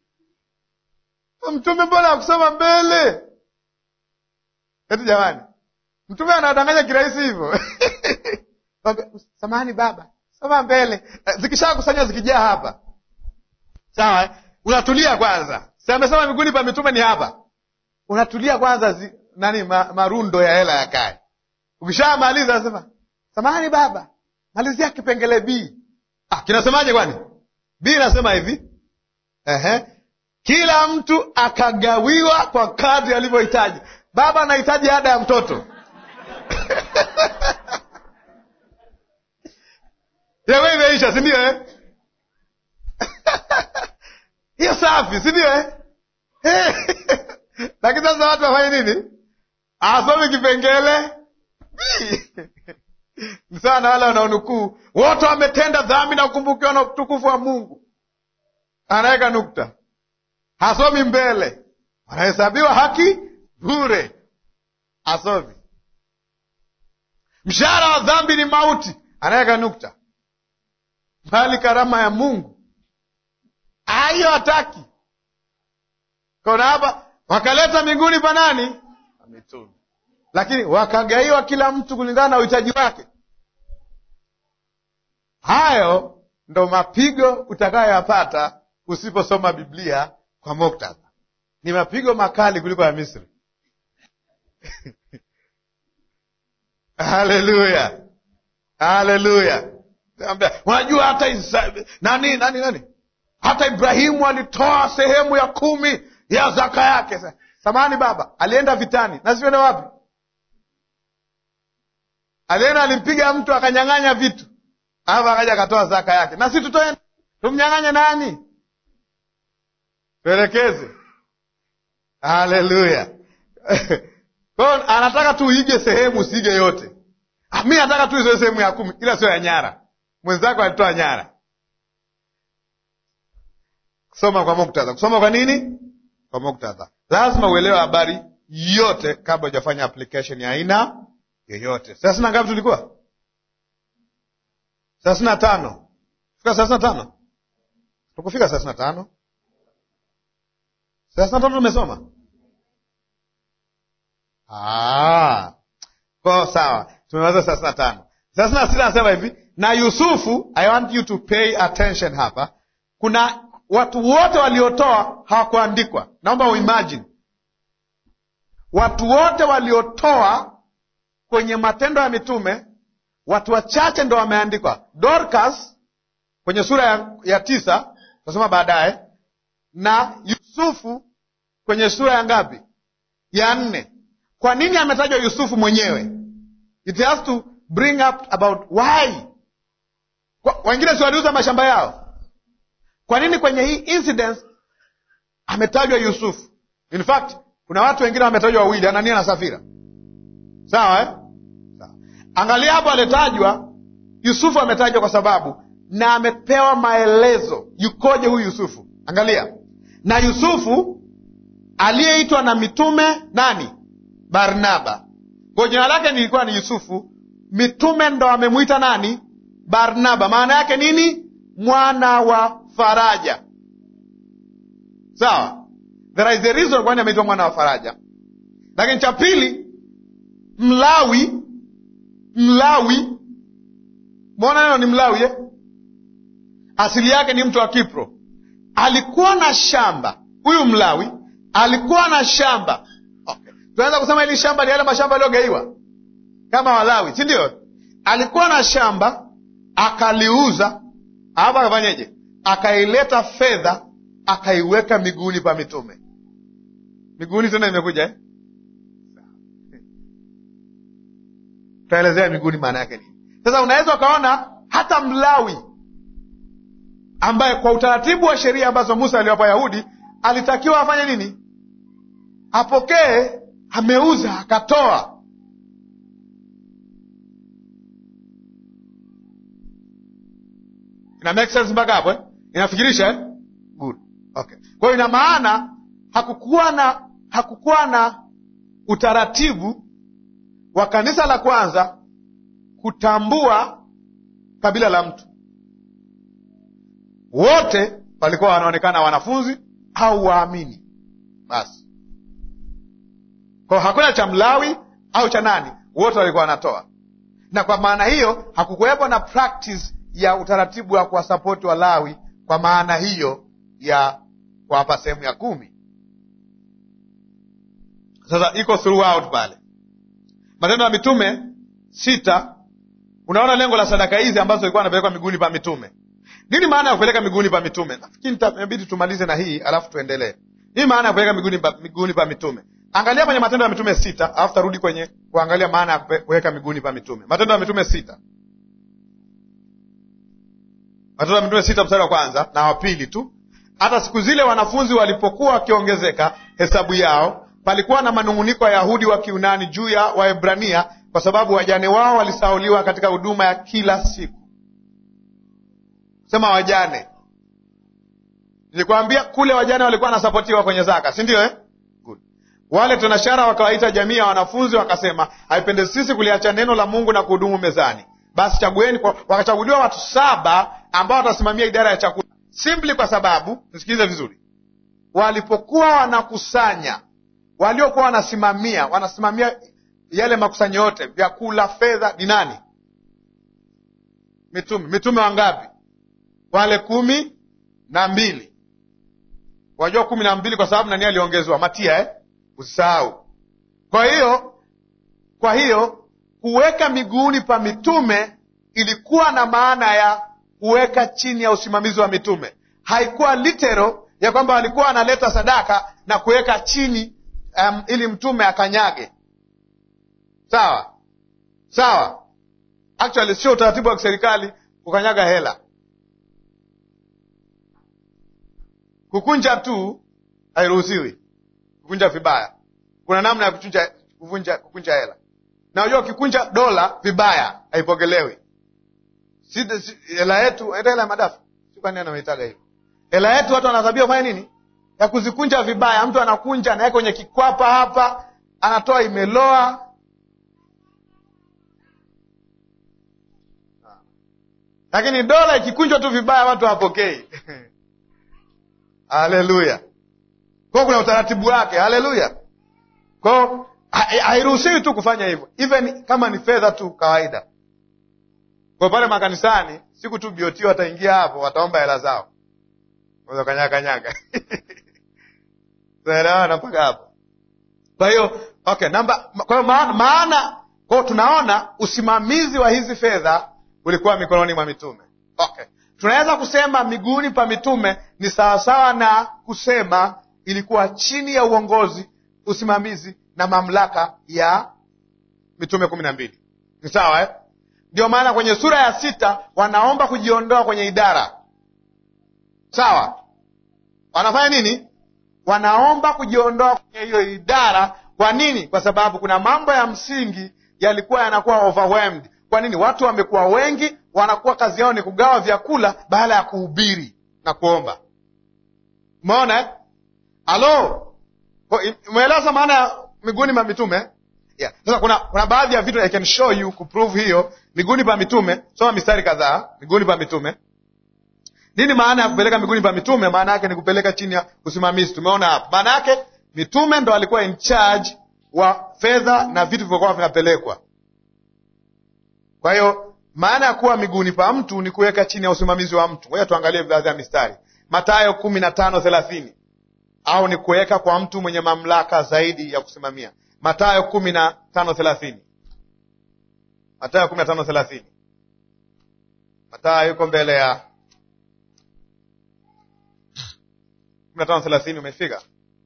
Mtume mbona hakusoma mbele? Eti jamani, mtume anadanganya kirahisi hivyo? Samahani baba, soma mbele. Zikishakusanywa zikijaa hapa, sawa eh? Unatulia kwanza, si amesema miguuni pa mitume ni hapa. Unatulia kwanza zi, nani ma, marundo ya hela yakae. Ukishamaliza nasema samahani baba, malizia kipengele B. Ah, kinasemaje kwani? B nasema hivi ehe, kila mtu akagawiwa kwa kadri alivyohitaji. Baba anahitaji ada ya mtoto yewe imeisha, si ndio eh? hiyo safi, si ndio eh? Lakini sasa watu wafanye nini? Asome kipengele ni sawa na wale wanaonukuu wote wametenda dhambi na kukumbukiwa na utukufu wa Mungu, anaweka nukta, hasomi mbele, wanahesabiwa haki bure, asomi. Mshahara wa dhambi ni mauti, anaweka nukta, bali karama ya Mungu hiyo hataki. Kaona hapa wakaleta miguuni pa nani? Mitume, lakini wakagaiwa kila mtu kulingana na uhitaji wake. Hayo ndo mapigo utakayoyapata usiposoma Biblia kwa muktadha. Ni mapigo makali kuliko ya Misri. Haleluya, haleluya! Unajua hata isa, nani nani nani, hata Ibrahimu alitoa sehemu ya kumi ya zaka yake. Samani baba alienda vitani, na siende wapi? Alienda alimpiga mtu akanyang'anya vitu, alafu akaja akatoa zaka yake. Na si tutoe tumnyang'anye nani? Tuelekeze. Haleluya! Kwa anataka tu uige sehemu, usiige yote. Ah, mi nataka tu izoe sehemu ya kumi, ila sio ya nyara. Mwenzako alitoa nyara. Kusoma kwa muktadha. Kusoma kwa nini? Kwa muktadha. Lazima uelewe habari yote kabla hujafanya application ya aina yoyote. Thelathini na ngapi tulikuwa? thelathini na tano. Fika thelathini na tano, tukufika thelathini na tano. Thelathini na tano tumesoma ko sawa, tumemaliza thelathini na tano. Thelathini na sita anasema hivi, na Yusufu, I want you to pay attention hapa. Kuna watu wote waliotoa hawakuandikwa. Naomba uimagine watu wote waliotoa kwenye Matendo ya Mitume, watu wachache ndo wameandikwa. Dorcas kwenye sura ya, ya tisa tasoma baadaye, na Yusufu kwenye sura ya ngapi? Ya nne. Kwa nini ametajwa Yusufu mwenyewe? It has to bring up about why. Wengine si waliuza mashamba yao? Kwa nini kwenye hii incident ametajwa Yusufu? In fact kuna watu wengine wametajwa wawili, Anania na Safira. Sawa eh? Sawa. Angalia hapo, alitajwa Yusufu, ametajwa kwa sababu na amepewa maelezo yukoje huyu Yusufu. Angalia, na Yusufu aliyeitwa na mitume nani? Barnaba. Kwa jina lake nilikuwa ni Yusufu, mitume ndo amemwita nani? Barnaba. Maana yake nini? Mwana wa faraja. Sawa, there is a reason kwani ameitwa mwana wa faraja. Lakini cha pili, Mlawi. Mlawi, mwona neno ni Mlawi eh? Asili yake ni mtu wa Kipro, alikuwa na shamba. Huyu Mlawi alikuwa na shamba okay. Tunaweza kusema hili shamba ni yale mashamba aliyogaiwa kama Walawi, si ndio? Alikuwa na shamba akaliuza, alafu akafanyeje? Akaileta fedha akaiweka miguuni pa mitume. Miguuni tena imekuja eh? Tutaelezea miguuni maana yake nini. Sasa unaweza ukaona hata Mlawi ambaye kwa utaratibu wa sheria ambazo Musa aliwapa Yahudi alitakiwa afanye nini? Apokee, ameuza akatoa. Ina make sense mpaka hapo eh? Inafikirisha eh? Good. Okay. Kwa hiyo ina maana hakukuwa na hakukuwa na utaratibu wa kanisa la kwanza kutambua kabila la mtu. Wote walikuwa wanaonekana wanafunzi au waamini basi. Kwa hakuna cha Mlawi au cha nani, wote walikuwa wanatoa, na kwa maana hiyo hakukuwepo na practice ya utaratibu wa kuwasapoti Walawi kwa maana hiyo ya kuwapa sehemu ya kumi. Sasa iko throughout pale Matendo ya Mitume sita, unaona lengo la sadaka hizi ambazo ilikuwa anapelekwa miguuni pa mitume. Nini maana ya kupeleka miguuni pa mitume? Nafikiri inabidi tumalize na hii alafu tuendelee. Nini maana ya kupeleka miguuni pa, miguuni pa mitume? Angalia kwenye Matendo ya Mitume sita alafu tarudi kwenye kuangalia maana ya kuweka miguuni pa mitume. Matendo ya Mitume sita, Matendo ya Mitume sita mstari wa kwanza na wa pili tu. Hata siku zile wanafunzi walipokuwa wakiongezeka hesabu yao, palikuwa na manung'uniko ya Yahudi wa Kiunani juu ya Waebrania kwa sababu wajane wao walisauliwa katika huduma ya kila siku. Sema wajane, nilikwambia kule wajane walikuwa wanasapotiwa kwenye zaka, si ndio eh? Good. Wale tenashara wakawaita jamii ya wanafunzi wakasema, haipendezi sisi kuliacha neno la Mungu na kuhudumu mezani, basi chagueni kwa, wakachaguliwa watu saba ambao watasimamia idara ya chakula simply kwa sababu nisikilize vizuri walipokuwa wanakusanya waliokuwa wanasimamia wanasimamia yale makusanyo yote vyakula fedha ni nani mitume mitume wangapi wale kumi na mbili wajua kumi na mbili kwa sababu nani aliongezewa matia eh? usisahau kwa hiyo kwa hiyo kuweka miguuni pa mitume ilikuwa na maana ya kuweka chini ya usimamizi wa mitume haikuwa litero ya kwamba walikuwa wanaleta sadaka na kuweka chini um, ili mtume akanyage sawa sawa actually sio utaratibu wa kiserikali kukanyaga hela kukunja tu hairuhusiwi kukunja vibaya kuna namna ya kukunja, kukunja, kukunja hela na unajua ukikunja dola vibaya haipokelewi Si- si- hela yetu hata hela ya madafu sikwani anameitaga hivo hela yetu watu wanadhabia kufanya nini ya kuzikunja vibaya mtu anakunja anaweka kwenye kikwapa hapa anatoa imeloa lakini dola ikikunjwa tu vibaya watu hawapokei haleluya kwao kuna utaratibu wake haleluya kwao ha- hairuhusiwi tu kufanya hivyo even kama ni fedha tu kawaida kwa pale makanisani siku tu biotio wataingia hapo wataomba hela zao Unaweza kanyaga kanyaga tunaelewana mpaka hapo kwa hiyo okay namba kwa hiyo maana, maana kwa hiyo tunaona usimamizi wa hizi fedha ulikuwa mikononi mwa mitume okay tunaweza kusema miguuni pa mitume ni sawasawa na kusema ilikuwa chini ya uongozi usimamizi na mamlaka ya mitume kumi na mbili ni sawa eh? ndio maana kwenye sura ya sita wanaomba kujiondoa kwenye idara sawa wanafanya nini wanaomba kujiondoa kwenye hiyo idara kwa nini kwa sababu kuna mambo ya msingi yalikuwa yanakuwa overwhelmed kwa nini watu wamekuwa wengi wanakuwa kazi yao ni kugawa vyakula baada ya kuhubiri na kuomba umeona eh? alo Kwa- umeeleza maana ya miguuni pa mitume yeah. sasa kuna kuna baadhi ya vitu I can show you kuprove hiyo miguuni pa mitume soma mistari kadhaa miguuni pa mitume nini maana ya kupeleka miguuni pa mitume maana yake ni kupeleka chini ya usimamizi tumeona hapo maana yake mitume ndo walikuwa in charge wa fedha na vitu vilivyokuwa vinapelekwa kwa hiyo maana ya kuwa miguuni pa mtu ni kuweka chini ya usimamizi wa mtu ngoja tuangalie baadhi ya mistari matayo kumi na tano thelathini au ni kuweka kwa mtu mwenye mamlaka zaidi ya kusimamia matayo kumi na tano thelathini matayo kumi na tano thelathini matayo yuko mbele ya kumi na tano thelathini umefika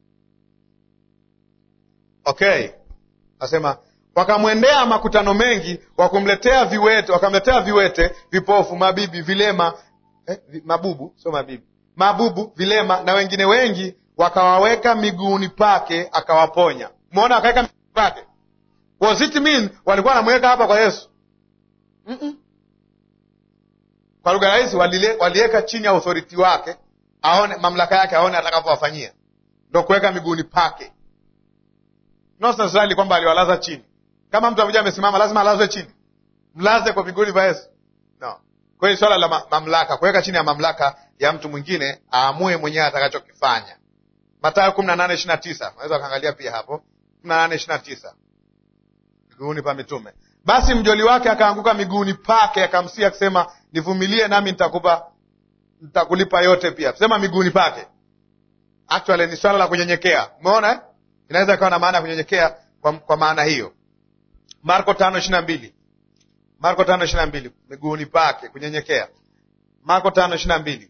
okay asema wakamwendea makutano mengi wakumletea viwete wakamletea viwete vipofu mabibi vilema eh, vi, mabubu sio mabibi mabubu vilema na wengine wengi wakawaweka miguuni pake akawaponya umeona wakaweka miguuni pake was it mean walikuwa wanamweka hapa kwa yesu Mm-mm. kwa lugha rahisi walile- waliweka chini ya authority wake aone mamlaka yake aone atakavyowafanyia ndo kuweka miguuni pake not necessarily kwamba aliwalaza chini kama mtu amekuja amesimama lazima alazwe chini mlaze kwa miguuni pa yesu no kwa hiyo swala la ma mamlaka kuweka chini ya mamlaka ya mtu mwingine aamue mwenyewe atakachokifanya matayo kumi na nane ishiri na tisa unaweza ukaangalia pia hapo kumi na nane ishiri na tisa miguuni pa mitume basi mjoli wake akaanguka miguuni pake akamsia akisema nivumilie nami nitakupa nitakulipa yote pia sema miguuni pake actually ni swala la kunyenyekea umeona eh? inaweza ikawa na maana ya kunyenyekea kwa, kwa maana hiyo marko tano ishiri na mbili marko tano ishiri na mbili miguuni pake kunyenyekea marko tano ishiri na mbili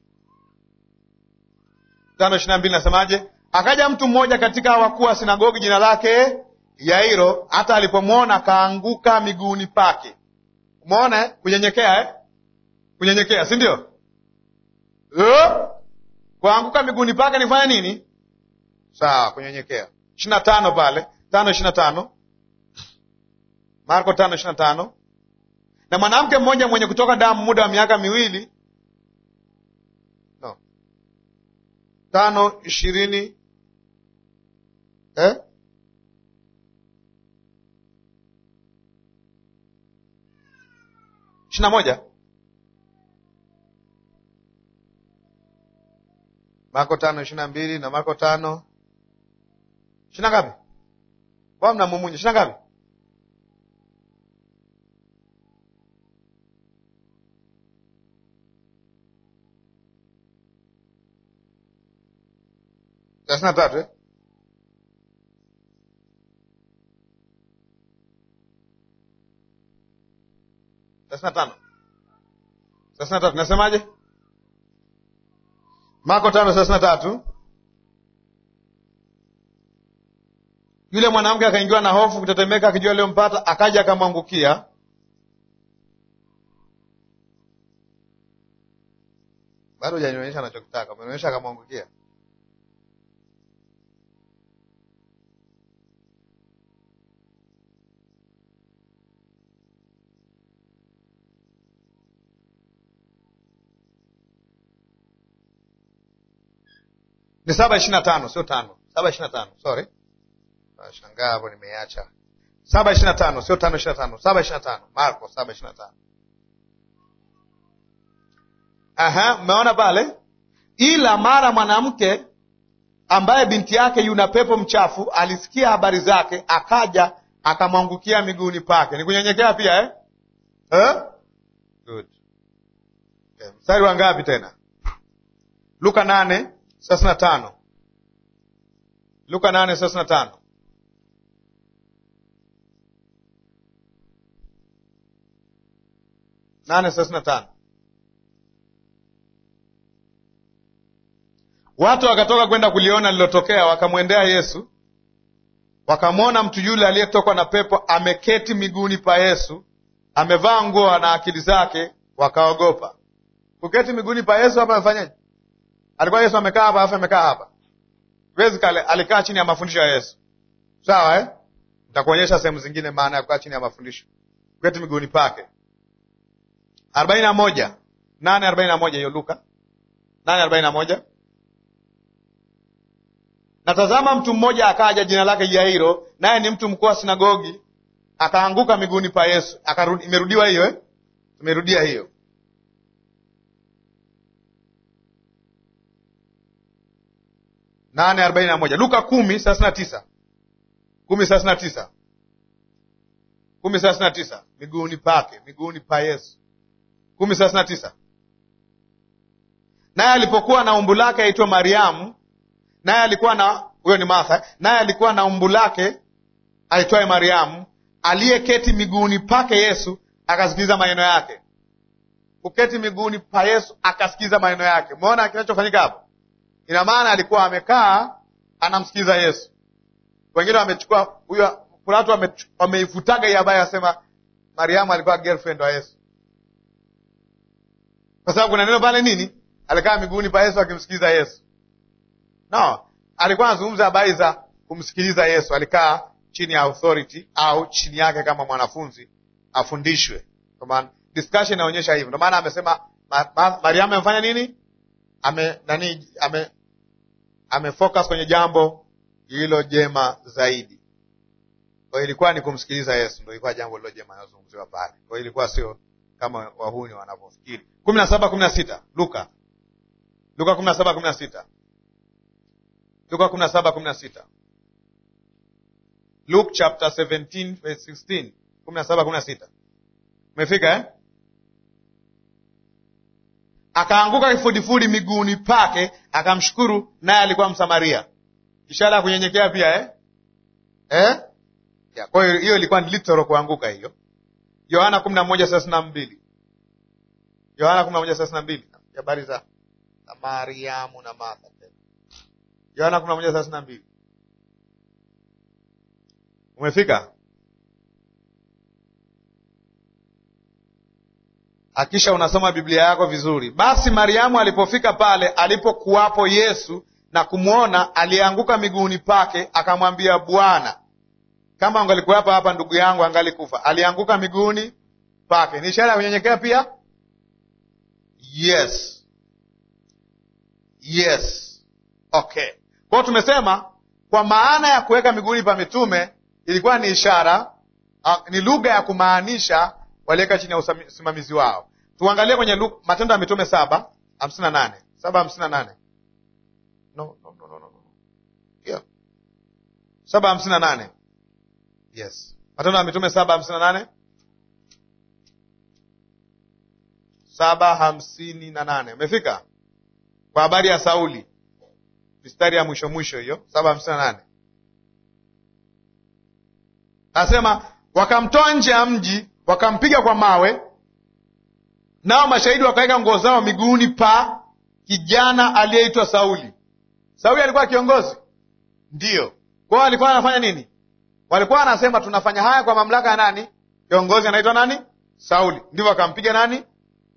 tano ishiri na mbili nasemaje akaja mtu mmoja katika wakuu wa sinagogi jina lake yairo hata alipomwona akaanguka miguuni pake umeona eh? kunyenyekea eh? kunyenyekea si ndio Eh? kuanguka miguuni pake nifanya nini sawa kunyenyekea ishiri na tano pale tano ishiri na tano marko tano ishiri na tano na mwanamke mmoja mwenye kutoka damu muda wa miaka miwili no. tano ishirini eh? ishirini na moja Marko tano ishirini na mbili na Marko tano ishirini na ngapi? Mbona mnamumunya? ishirini na ngapi? thelathini na tatu eh? thelathini na tano thelathini na tatu nasemaje? Marko tano thelathini na tatu Yule mwanamke akaingiwa na hofu, kutetemeka, akijua aliyompata, akaja akamwangukia. Bado hujanionyesha anachokitaka, umenionyesha akamwangukia. Ni saba ishirini na tano sio tano, saba ishirini na tano sorry. Shangaa hapo nimeacha saba ishirini na tano sio tano ishirini na tano saba ishirini na tano Marko saba ishirini na tano Aha, mmeona pale. Ila mara mwanamke ambaye binti yake yuna pepo mchafu alisikia habari zake, akaja akamwangukia miguuni pake. Ni kunyenyekea pia eh? Eh? Good. Okay. Mstari wa ngapi tena? Luka nane thelathini na tano Luka nane thelathini na tano nane thelathini na tano Watu wakatoka kwenda kuliona lilotokea, wakamwendea Yesu, wakamwona mtu yule aliyetokwa na pepo ameketi miguuni pa Yesu, amevaa nguo na akili zake, wakaogopa. Kuketi miguuni pa Yesu hapa amefanyaje? Alikuwa Yesu amekaa hapa, afu amekaa hapa Basically alikaa chini ya mafundisho ya Yesu, sawa eh? Nitakuonyesha sehemu zingine maana ya kukaa chini ya mafundisho, kuketi miguuni pake. arobaini na moja nane arobaini na moja hiyo Luka nane arobaini na moja Natazama mtu mmoja akaja, jina lake Jairo, naye ni mtu mkuu wa sinagogi, akaanguka miguuni pa Yesu. Akarudi, imerudiwa hiyo eh? Imerudia hiyo nane arobaini na moja Luka kumi thelathini na tisa kumi thelathini na tisa kumi thelathini na tisa miguuni pake, miguuni pa Yesu. kumi thelathini na tisa naye alipokuwa na umbu lake aitwa Mariamu naye alikuwa na huyo ni Martha, naye alikuwa na umbu lake aitwaye Mariamu, aliyeketi miguuni pake Yesu, akasikiliza maneno yake. Kuketi miguuni pa Yesu, akasikiliza maneno yake. Umeona kinachofanyika hapo? Ina maana alikuwa amekaa anamsikiliza Yesu. Wengine wamechukua huyo, kuna watu wameifutaga hii habari, asema Mariamu alikuwa girlfriend wa Yesu, kwa sababu kuna neno pale nini, alikaa miguuni pa Yesu akimsikiliza Yesu. No, alikuwa anazungumza habari za kumsikiliza Yesu. Alikaa chini ya authority au chini yake kama mwanafunzi afundishwe. Kwa maana discussion inaonyesha hivyo, ndio maana amesema ma, ma, Mariamu amefanya nini? Ame nani ame amefocus kwenye jambo lililo jema zaidi. Kwa hiyo ilikuwa ni kumsikiliza Yesu, ndio ilikuwa jambo lililo jema linalozungumziwa pale. Kwa hiyo ilikuwa sio kama wahuni wanavyofikiri. kumi na saba kumi na sita Luka Luka kumi na saba kumi na sita Luka kumi na saba kumi na sita Luke chapter 17 verse 16 kumi na saba kumi na sita Umefika eh? Akaanguka kifudifudi miguuni pake akamshukuru, naye alikuwa Msamaria. Ishara ya kunyenyekea pia eh? Eh? Ya, kwa hiyo hiyo ilikuwa ni literal kuanguka hiyo. Yohana kumi na moja thelathini na mbili Yohana kumi na moja thelathini na mbili habari za Mariamu na Martha Yohana kumi na moja thelathini na mbili Umefika? Hakisha unasoma Biblia yako vizuri. Basi Mariamu alipofika pale alipokuwapo Yesu na kumwona, alianguka miguuni pake, akamwambia, Bwana, kama angalikuwapo hapa ndugu yangu angalikufa. Alianguka miguuni pake, ni ishara ya kunyenyekea pia. Yes, yes, okay. Kwa hiyo tumesema kwa maana ya kuweka miguuni pa mitume ilikuwa ni ishara, ni lugha ya kumaanisha waliweka chini ya usami- usimamizi wao. Tuangalie kwenye Lu- Matendo ya Mitume saba hamsini na nane saba hamsini na nane no, no, no, no, no. Yeah. saba hamsini na nane yes. Matendo ya Mitume saba hamsini na nane saba hamsini na nane umefika kwa habari ya Sauli, mistari ya mwisho mwisho hiyo, saba hamsini na nane anasema wakamtoa nje ya mji, wakampiga kwa mawe, nao mashahidi wakaweka nguo zao miguuni pa kijana aliyeitwa Sauli. Sauli alikuwa kiongozi, ndiyo. Kwa hiyo alikuwa anafanya nini? Walikuwa wanasema tunafanya haya kwa mamlaka ya nani? Kiongozi anaitwa nani? Sauli. Ndivyo wakampiga nani?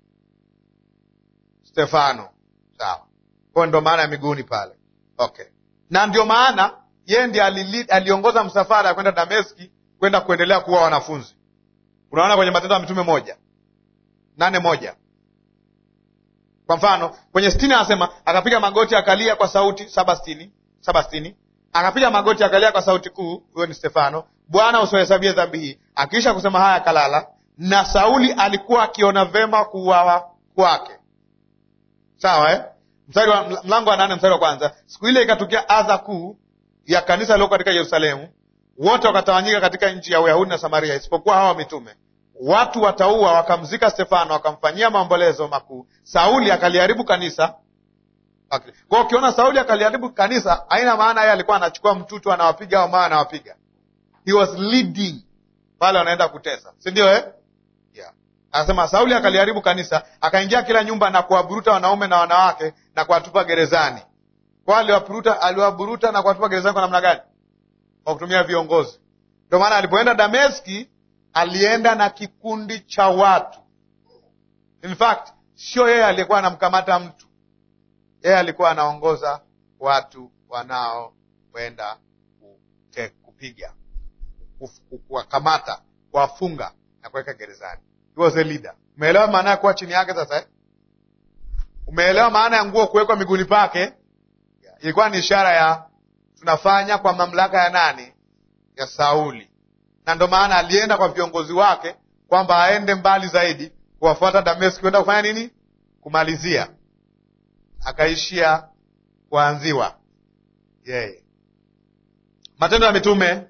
Stefano. Sawa, kwa ndo maana ya miguuni pale. Okay, na ndio maana yeye ndiye alili- aliongoza msafara ya kwenda Dameski kwenda kuendelea kuwa wanafunzi. Unaona kwenye Matendo ya Mitume moja nane moja kwa mfano kwenye sitini anasema akapiga magoti akalia kwa sauti saba sitini saba sitini akapiga magoti akalia kwa sauti kuu, huyo ni Stefano, Bwana usiwahesabie dhambi hii. Akiisha kusema haya akalala, na Sauli alikuwa akiona vema kuuawa kwake. Sawa eh? Mstari wa mlango wa nane mstari wa kwanza. Siku ile ikatukia adha kuu ya kanisa lililo katika Yerusalemu, wote wakatawanyika katika nchi ya Uyahudi na Samaria, isipokuwa hawa mitume. Watu wataua wakamzika Stefano, wakamfanyia maombolezo makuu. Sauli akaliharibu kanisa. Okay. Kwa hiyo ukiona Sauli akaliharibu kanisa, haina maana yeye alikuwa anachukua mtutu anawapiga au mawe anawapiga. He was leading pale wanaenda kutesa, si ndio eh? Yeah. Anasema Sauli akaliharibu kanisa, akaingia kila nyumba na kuwaburuta wanaume na wanawake na kuwatupa gerezani. Kwa aliwaburuta, aliwaburuta na kuwatupa gerezani kwa namna gani? Kwa kutumia viongozi. Ndio maana alipoenda Dameski alienda na kikundi cha watu. In fact, sio yeye aliyekuwa anamkamata mtu, yeye alikuwa anaongoza watu wanaokwenda kute- kupiga, kuf- kuwakamata, kuwafunga na kuweka gerezani. He was a leader. Umeelewa maana ya kuwa chini yake sasa eh? Umeelewa maana ya nguo kuwekwa miguuni pake? Ilikuwa ni ishara ya tunafanya kwa mamlaka ya nani? Ya Sauli. Na ndo maana alienda kwa viongozi wake kwamba aende mbali zaidi kuwafuata Dameski kwenda kufanya nini? Kumalizia. Akaishia kuanziwa yeye. Matendo ya Mitume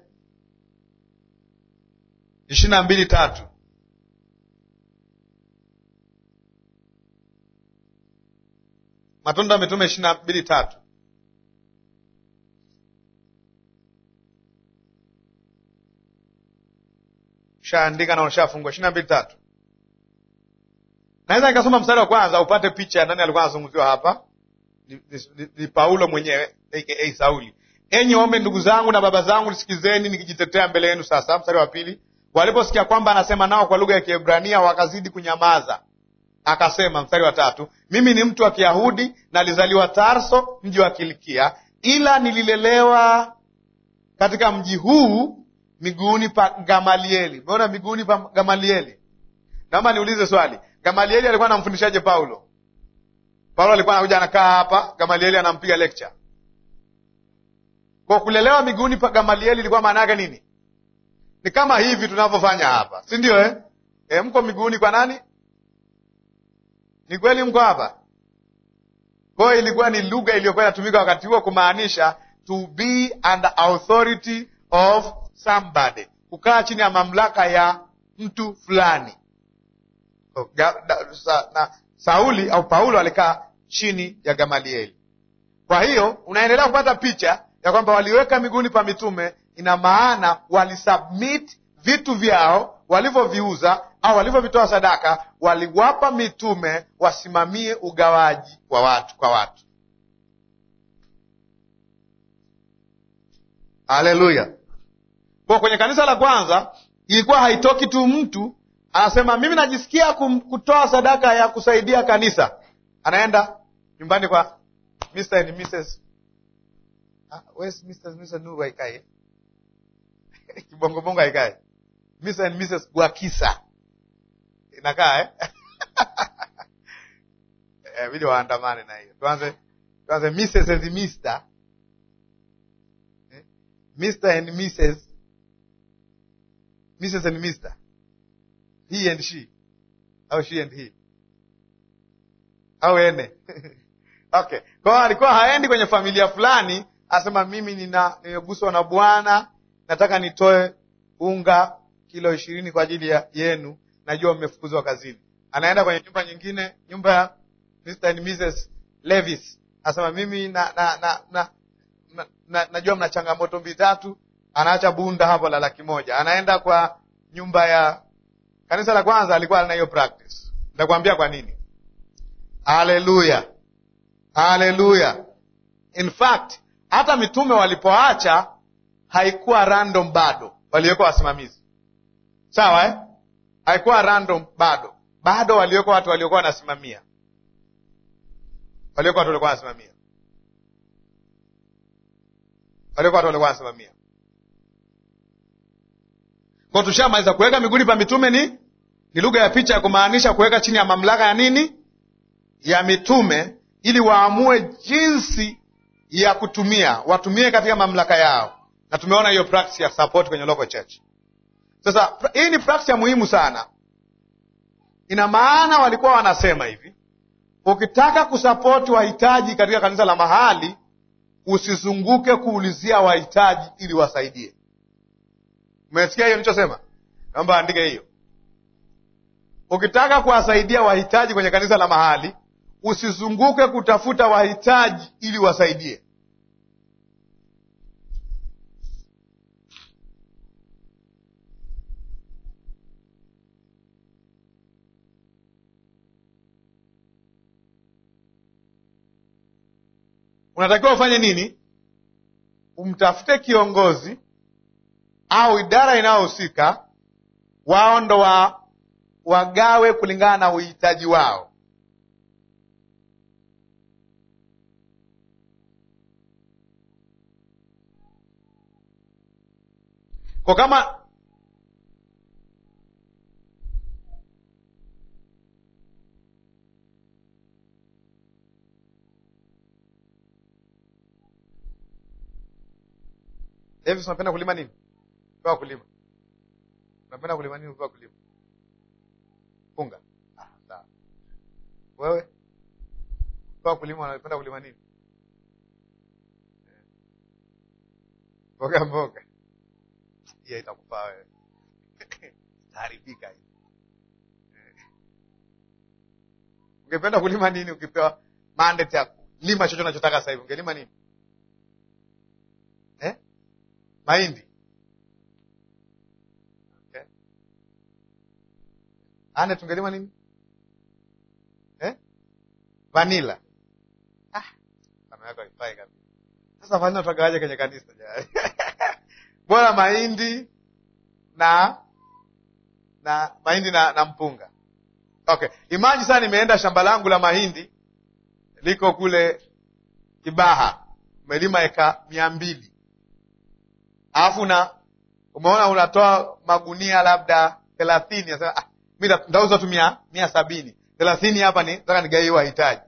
ishirini na mbili tatu Matendo ya Mitume ishirini na mbili tatu Ushaandika na ushafungua. ishirini na mbili tatu Naweza nikasoma mstari wa kwanza upate picha ya nani alikuwa anazungumziwa hapa. Ni, ni, ni Paulo mwenyewe aka Sauli. Enyi waume ndugu zangu na baba zangu, nisikizeni nikijitetea mbele yenu. Sasa mstari wa pili, waliposikia kwamba anasema nao kwa lugha ya Kiebrania wakazidi kunyamaza. Akasema, mstari wa tatu, mimi ni mtu wa Kiyahudi, nalizaliwa Tarso, mji wa Kilikia, ila nililelewa katika mji huu miguuni pa Gamalieli. Umeona, miguuni pa Gamalieli. Naomba niulize swali, Gamalieli alikuwa anamfundishaje Paulo? Paulo alikuwa anakuja anakaa hapa, Gamalieli anampiga lecture. Kwa kulelewa miguuni pa Gamalieli ilikuwa maana yake nini? Ni kama hivi tunavyofanya hapa, si ndio eh? E, mko miguuni kwa nani? Ni kweli mko hapa? Kwa hiyo ilikuwa ni lugha iliyokuwa inatumika wakati huo kumaanisha to be under authority of somebody, kukaa chini ya mamlaka ya mtu fulani. Ga- da- sa- na Sauli au Paulo alikaa chini ya Gamalieli. Kwa hiyo unaendelea kupata picha ya kwamba waliweka miguuni pa mitume, ina maana walisubmit vitu vyao walivyoviuza au walivyovitoa sadaka, waliwapa mitume wasimamie ugawaji wa watu kwa watu. Haleluya! Kwa kwenye kanisa la kwanza ilikuwa haitoki tu mtu anasema mimi najisikia kum- kutoa sadaka ya kusaidia kanisa, anaenda nyumbani kwa Mr. and Mrs. Ah, where's Mr. and Mrs. Nuru haikae kibongobongo haikae Mr. and Mrs. Gwakisa inakaa eh? Eh, vile waandamane na hiyo tuanze tuanze Mrs. and Mr. Eh? Mr. and Mrs. Mrs. and Mr. he and she au she and he au ene okay kwa hiyo alikuwa haendi kwenye familia fulani asema mimi nina nimeguswa na bwana nataka nitoe unga kilo ishirini kwa ajili ya yenu najua mmefukuzwa kazini anaenda kwenye nyumba nyingine nyumba ya Mr. and Mrs. Levis asema mimi na, na, na, na, na, na, najua mna changamoto mbili tatu anaacha bunda hapo la laki moja anaenda kwa nyumba ya kanisa la kwanza alikuwa ana hiyo practice nitakwambia kwa nini haleluya haleluya in fact hata mitume walipoacha haikuwa random bado waliwekwa wasimamizi sawa eh? haikuwa random bado bado waliwekwa watu waliokuwa wanasimamia waliwekwa watu waliokuwa wanasimamia waliwekwa watu waliokuwa wanasimamia kwa tushamaliza kuweka miguuni pa mitume ni ni lugha ya picha ya kumaanisha kuweka chini ya mamlaka ya nini ya mitume ili waamue jinsi ya kutumia watumie katika mamlaka yao na tumeona hiyo practice ya support kwenye local church sasa hii ni practice ya muhimu sana ina maana walikuwa wanasema hivi ukitaka kusapoti wahitaji katika kanisa la mahali usizunguke kuulizia wahitaji ili wasaidie umesikia hiyo nilichosema naomba andike hiyo ukitaka kuwasaidia wahitaji kwenye kanisa la mahali usizunguke kutafuta wahitaji ili wasaidie unatakiwa ufanye nini umtafute kiongozi au idara inayohusika wao ndo wa wagawe kulingana na uhitaji wao kwa kama Davis, unapenda kulima nini? Pewa kulima. Unapenda kulima nini? Pewa kulima. Funga. Ah, sawa. Wewe? Pewa kulima, unapenda kulima nini? Mboga mboga. Hiyo itakufaa wewe. Itaharibika hii. Ungependa kulima nini ukipewa mandate ya lima chochote unachotaka sasa hivi? Ungelima nini? Eh? Mahindi. Okay. Ane tungelima nini? Eh? Vanila. Ah, kama yako haifai kabisa. Sasa vanila tutagawaje kwenye kanisa jamani? Bora mahindi na na mahindi na, na mpunga. Okay. Imagine sasa nimeenda shamba langu la mahindi liko kule Kibaha. Umelima eka mia mbili alafu na umeona unatoa magunia labda thelathini nasema ah, mi ntauza tu mia, mia sabini thelathini hapa ni nataka nigaie wahitaji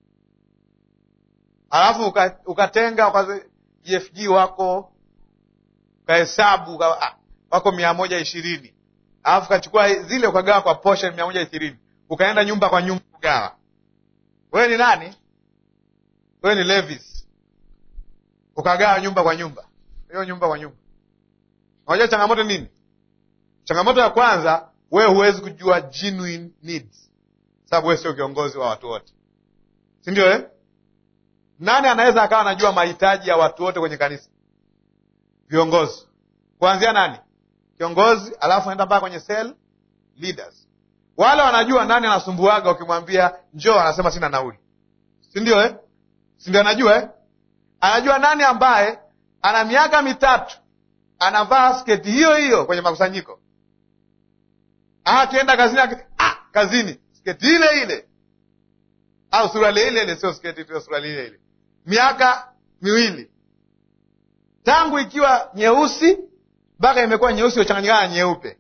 alafu uka, ukatenga uka, GFG wako ukahesabu uka, ah, wako mia moja ishirini alafu ukachukua zile ukagawa kwa portion mia moja ishirini ukaenda nyumba kwa nyumba kugawa wewe ni nani wewe ni Levis ukagawa nyumba kwa nyumba hiyo nyumba kwa nyumba Unajua changamoto nini? Changamoto ya kwanza, wewe huwezi kujua genuine needs, sababu wewe sio kiongozi wa watu wote, si ndio eh? Nani anaweza akawa anajua mahitaji ya watu wote kwenye kanisa? Viongozi. Kuanzia nani? Kiongozi, alafu enda mpaka kwenye cell leaders. Wale wanajua nani anasumbuaga, ukimwambia njoo, anasema sina nauli, si ndio eh? si ndio? Anajua eh? Anajua nani ambaye ana miaka mitatu anavaa sketi hiyo hiyo kwenye makusanyiko, akienda kazini ah, kazini sketi ile ile au suruali ile ile, sio sketi tu, suruali ile ile, miaka miwili tangu ikiwa nyeusi mpaka imekuwa nyeusi ochanganyikana na nyeupe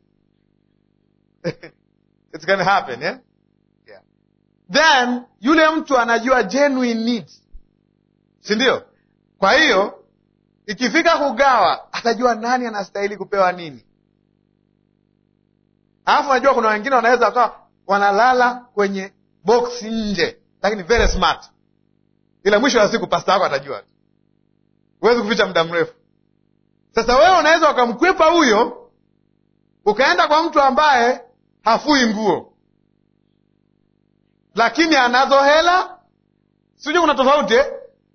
It's gonna happen, eh? Yeah. Then yule mtu anajua genuine needs, si ndio? Kwa hiyo ikifika kugawa atajua nani anastahili kupewa nini. alafu najua kuna wengine wanaweza wakawa wanalala kwenye box nje lakini very smart ila mwisho wa siku pasta wako atajua tu huwezi kuficha muda mrefu sasa wewe unaweza ukamkwepa huyo ukaenda kwa mtu ambaye hafui nguo lakini anazo hela sijui kuna tofauti eh?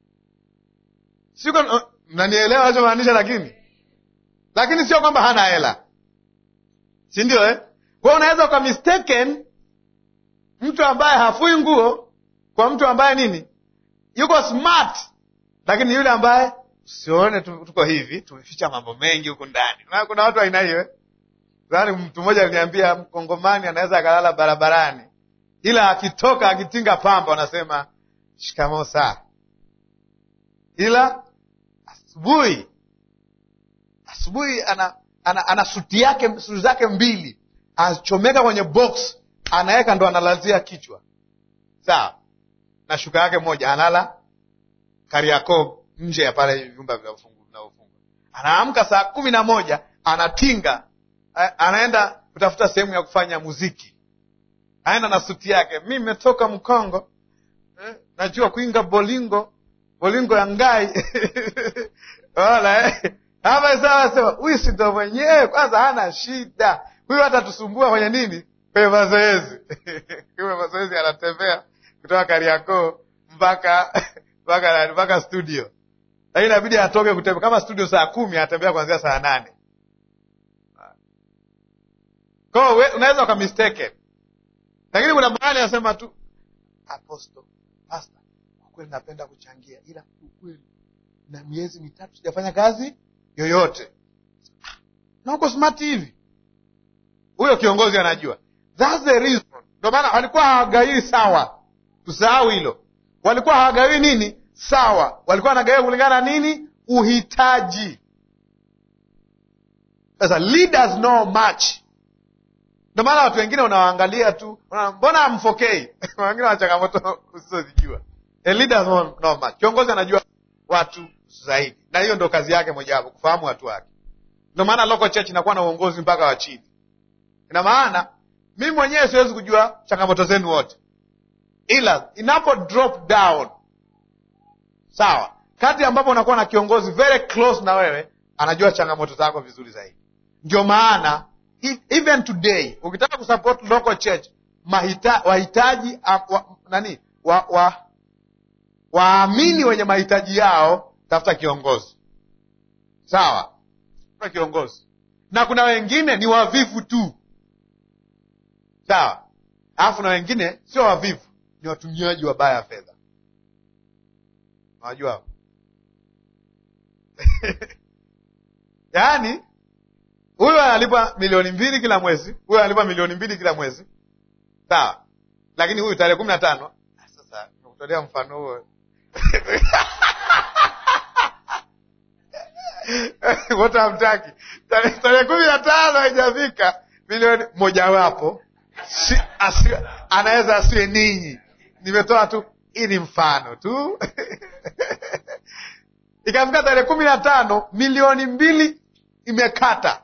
Siko, mnanielewa nachomaanisha lakini lakini sio kwamba hana hela si ndio eh? kwao unaweza uka mistaken mtu ambaye hafui nguo kwa mtu ambaye nini yuko smart lakini yule ambaye usione tu- tuko hivi tumeficha mambo mengi huku ndani Kuna- kuna watu aina hiyo eh? Yaani mtu mmoja aliniambia mkongomani anaweza akalala barabarani ila akitoka akitinga pamba wanasema shikamoo saa ila asubuhi asubuhi ana, ana, ana suti yake suti zake mbili anachomeka kwenye box anaweka ndo analazia kichwa sawa na shuka yake moja analala kariakoo nje ya pale vyumba vinavyofungwa vinavyofungwa. anaamka saa kumi na moja anatinga a- anaenda kutafuta sehemu ya kufanya muziki aenda na suti yake mi metoka mkongo eh, najua kuinga bolingo bolingo ya ngai wala eh. hapa sawa sema huyu si ndo mwenyewe kwanza hana shida huyu hata tusumbua kwenye nini kwenye mazoezi kwenye mazoezi anatembea kutoka kariakoo mpaka mpaka mpaka studio lakini inabidi atoke kutembea kama studio saa kumi anatembea kuanzia saa nane kwao we- unaweza ukamistake lakini kuna mahali anasema tu aposto pasta kwa kweli napenda kuchangia ila ukweli na miezi mitatu sijafanya kazi yoyote na uko smart hivi huyo kiongozi anajua That's the reason ndio maana walikuwa hawagawii sawa tusahau hilo walikuwa hawagawii nini sawa walikuwa wanagawia kulingana na nini uhitaji sasa leaders know much ndio maana watu wengine unawaangalia tu unaona, mbona amfokei wengine wana changamoto usizozijua A leader know know much kiongozi anajua watu zaidi na hiyo ndo kazi yake mojawapo kufahamu watu wake ndio maana local church inakuwa na uongozi mpaka wa chini ina maana mimi mwenyewe siwezi kujua changamoto zenu wote ila inapo drop down sawa kati ambapo unakuwa na kiongozi very close na wewe anajua changamoto zako vizuri zaidi ndio maana e- even today ukitaka kusupport local church mahita, wahitaji ah, wa, nani wa, wa, waamini wenye mahitaji yao tafuta kiongozi sawa tafuta kiongozi na kuna wengine ni wavivu tu sawa alafu na wengine sio wavivu ni watumiaji wabaya wa fedha unajua yaani huyu analipa milioni mbili kila mwezi huyu analipa milioni mbili kila mwezi sawa lakini huyu tarehe kumi na tano sasa nimekutolea mfano huo wote hamtaki tarehe tarehe kumi na tano haijafika milioni mojawapo si, asi, anaweza asiwe ninyi nimetoa tu hii ni mfano tu ikafika tarehe kumi na tano milioni mbili imekata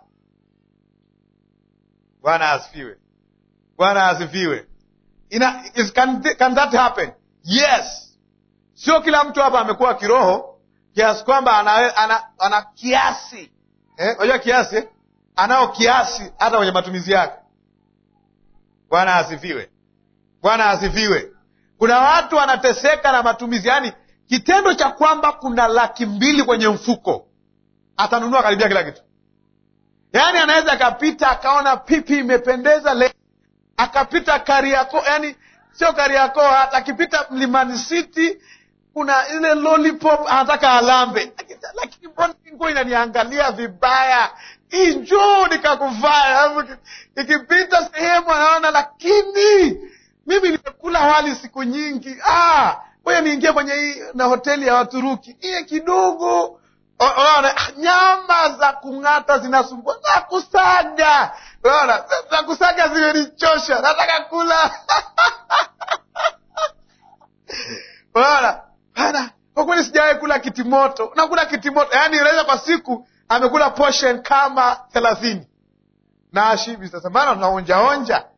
bwana asifiwe bwana asifiwe Ina, is, can, can that happen yes sio kila mtu hapa amekuwa kiroho kiasi kwamba ana, ana, ana kiasi eh, unajua kiasi eh? anao kiasi hata kwenye matumizi yake bwana asifiwe bwana asifiwe kuna watu wanateseka na matumizi yaani kitendo cha kwamba kuna laki mbili kwenye mfuko atanunua karibia kila kitu yaani anaweza akapita akaona pipi imependeza le akapita kariako yani sio kariako hata akipita mlimani city kuna ile lollipop anataka alambe lakini mbona hii nguo inaniangalia vibaya hii njoo nikakuvaa alafu iki- ikipita sehemu anaona lakini mimi nimekula wali siku nyingi ah, ngoja niingie kwenye hii na hoteli ya waturuki iye kidogo O- Unaona, nyama za kung'ata zinasumbua za kusaga unaona za kusaga zimenichosha nataka kula unaona bana kwa kweli sijawahi kula kitimoto nakula kitimoto yaani unaweza kwa siku amekula portion kama thelathini na ashibi. Sasa maana tunaonjaonja.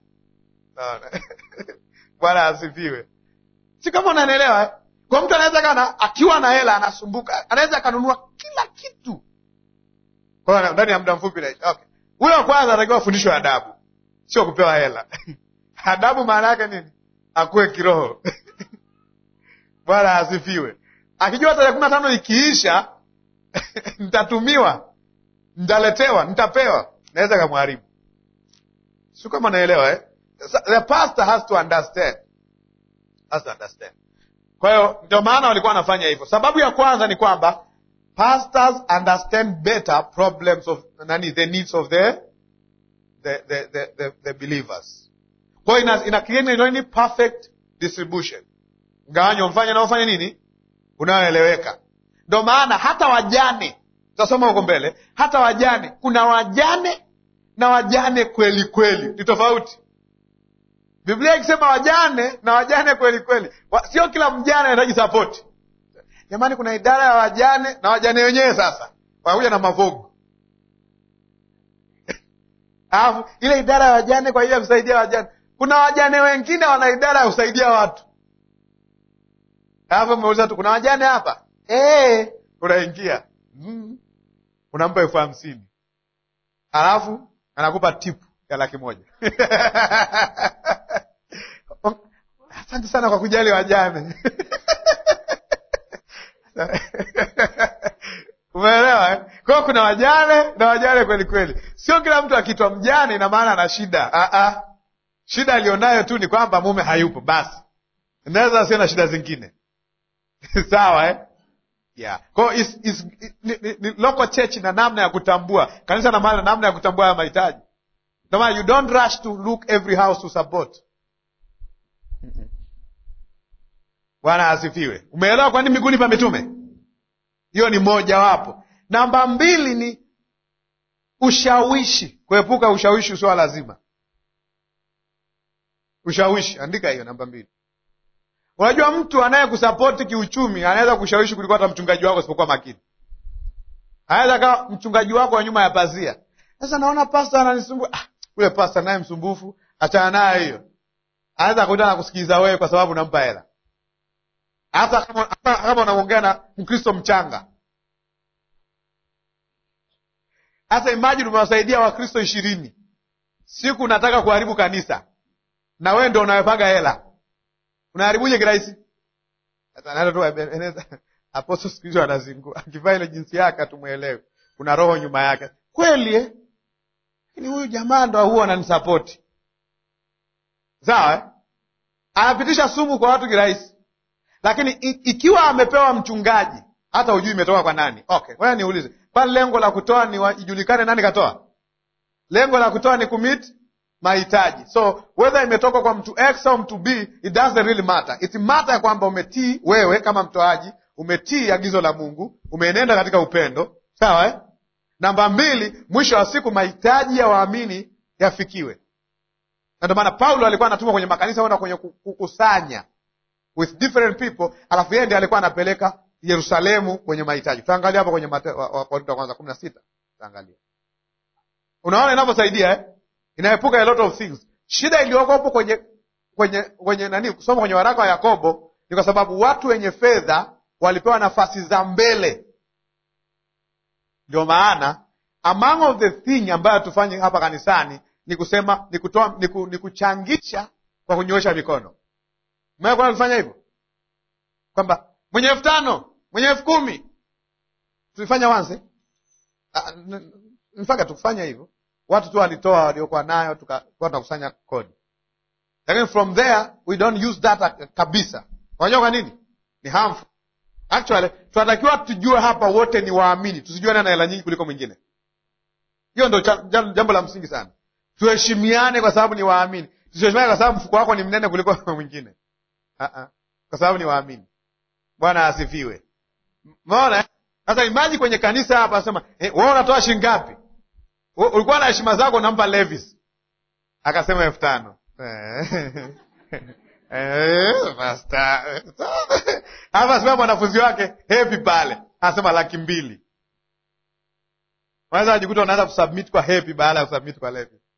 Bwana asifiwe. Si kama unanielewa eh? Kwa mtu anaweza kana akiwa na hela anasumbuka, anaweza akanunua kila kitu kwa ndani ya muda mfupi. Okay, ule wa kwanza anatakiwa afundishwe adabu, sio kupewa hela adabu maana yake nini? Akuwe kiroho Bwana asifiwe. Akijua tarehe kumi na tano ikiisha nitatumiwa, nitaletewa, nitapewa, naweza kamharibu. Si kama naelewa eh? The pastor has to understand, has to understand. Kwa hiyo ndio maana walikuwa wanafanya hivyo. Sababu ya kwanza ni kwamba pastors understand better problems of nani, the needs of the the the, the, the, the believers. Kwa hiyo ina, ina create nini perfect distribution, mgawanyo mfanye naofanya nini unaoeleweka. Ndio maana hata wajane, tutasoma huko mbele, hata wajane, kuna wajane na wajane kweli kweli, ni tofauti. Biblia ikisema wajane na wajane kweli kweli, sio kila mjane anahitaji sapoti. Jamani, kuna idara ya wajane na wajane wenyewe sasa wanakuja na mavogo alafu ile idara ya wajane kwa ajili ya kusaidia wajane, kuna wajane wengine wana idara ya kusaidia watu, alafu umeuliza tu kuna wajane hapa e, unaingia mm, unampa elfu hamsini alafu anakupa tipu ya laki moja asante sana kwa kujali wajane umeelewa eh? Kwa hiyo kuna wajane na wajane kweli kweli. Sio kila mtu akitwa mjane ina maana ana shida. Ah ah. Shida alionayo tu ni kwamba mume hayupo basi. Inaweza sio na shida zingine. Sawa eh? Yeah. Kwa hiyo is, is, ni, ni, ni local church na namna ya kutambua. Kanisa na maana namna ya kutambua haya mahitaji. Ndio maana you don't rush to look every house to support. Bwana asifiwe. Umeelewa kwa nini miguuni pa mitume? Hiyo ni moja wapo. Namba mbili ni ushawishi, kuepuka ushawishi usio lazima. Ushawishi, andika hiyo namba mbili. Unajua, mtu anayekusapoti kiuchumi anaweza kushawishi kuliko hata mchungaji wako asipokuwa makini. Anaweza kawa mchungaji wako wa nyuma ya pazia. Sasa naona pasta ananisumbua. Ah, ule pasta naye msumbufu, achana naye hiyo. Anaweza kuita na kusikiliza wewe kwa sababu unampa hela hata kama kama unamwongea na Mkristo mchanga. Hata imajini umewasaidia Wakristo ishirini, siku unataka kuharibu kanisa na wewe ndo unawepaga hela, unaharibuje kirahisi? Aposto siku hizo anazingua, akivaa ile jinsi yake hatumwelewi, kuna roho nyuma yake kweli eh? Lakini huyu jamaa ndo huwa ananisapoti sawa eh? Anapitisha sumu kwa watu kirahisi lakini ikiwa amepewa mchungaji, hata hujui imetoka kwa nani. Okay, wewe niulize, kwani lengo la kutoa ni ijulikane nani katoa? Lengo la kutoa ni kumit mahitaji. So whether imetoka kwa mtu X au mtu B, it doesn't really matter. It matter ya kwamba umetii wewe kama mtoaji, umetii agizo la Mungu, umeenenda katika upendo, sawa eh? Namba mbili, mwisho wa siku mahitaji ya waamini yafikiwe, na ndio maana Paulo alikuwa anatumwa kwenye makanisa kwenda kwenye kukusanya with different people, alafu yeye ndiye alikuwa anapeleka Yerusalemu kwenye mahitaji. Tutaangalia hapo kwenye Wakorintho wa kwanza kumi na sita tutaangalia. Unaona inavyosaidia eh? Inaepuka a lot of things. Shida iliyoko hapo kwenye kwenye kwenye nani, kusoma kwenye waraka wa Yakobo ni kwa sababu watu wenye fedha walipewa nafasi za mbele. Ndio maana among of the thing ambayo tufanye hapa kanisani ni kusema ni kutoa ni, ku, ni kuchangisha kwa kunyoosha mikono Mmekuwa kufanya hivyo kwamba mwenye elfu tano mwenye elfu kumi tulifanya wanze mpaka tukufanya hivyo, watu tu walitoa waliokuwa nayo, tukakuwa tunakusanya kodi, lakini from there we don't use that kabisa. Unajua kwa nini? Ni harmful actually. Tunatakiwa tujue hapa wote ni waamini, tusijue nani ana hela nyingi kuliko mwingine. Hiyo ndo jambo la msingi sana. Tuheshimiane kwa sababu ni waamini, tusiheshimiane kwa sababu mfuko wako ni mnene kuliko mwingine. Uh-uh. Kwa sababu ni waamini. Bwana asifiwe. Umeona sasa, imaji kwenye kanisa hapa asema eh, wewe unatoa shilingi ngapi? Ulikuwa na heshima zako, unampa Levis akasema elfu tano hapa sema mwanafunzi wake hepi pale anasema laki mbili. Unaweza kujikuta unaanza kusubmit kwa hepi baada ya kusubmit kwa Levis.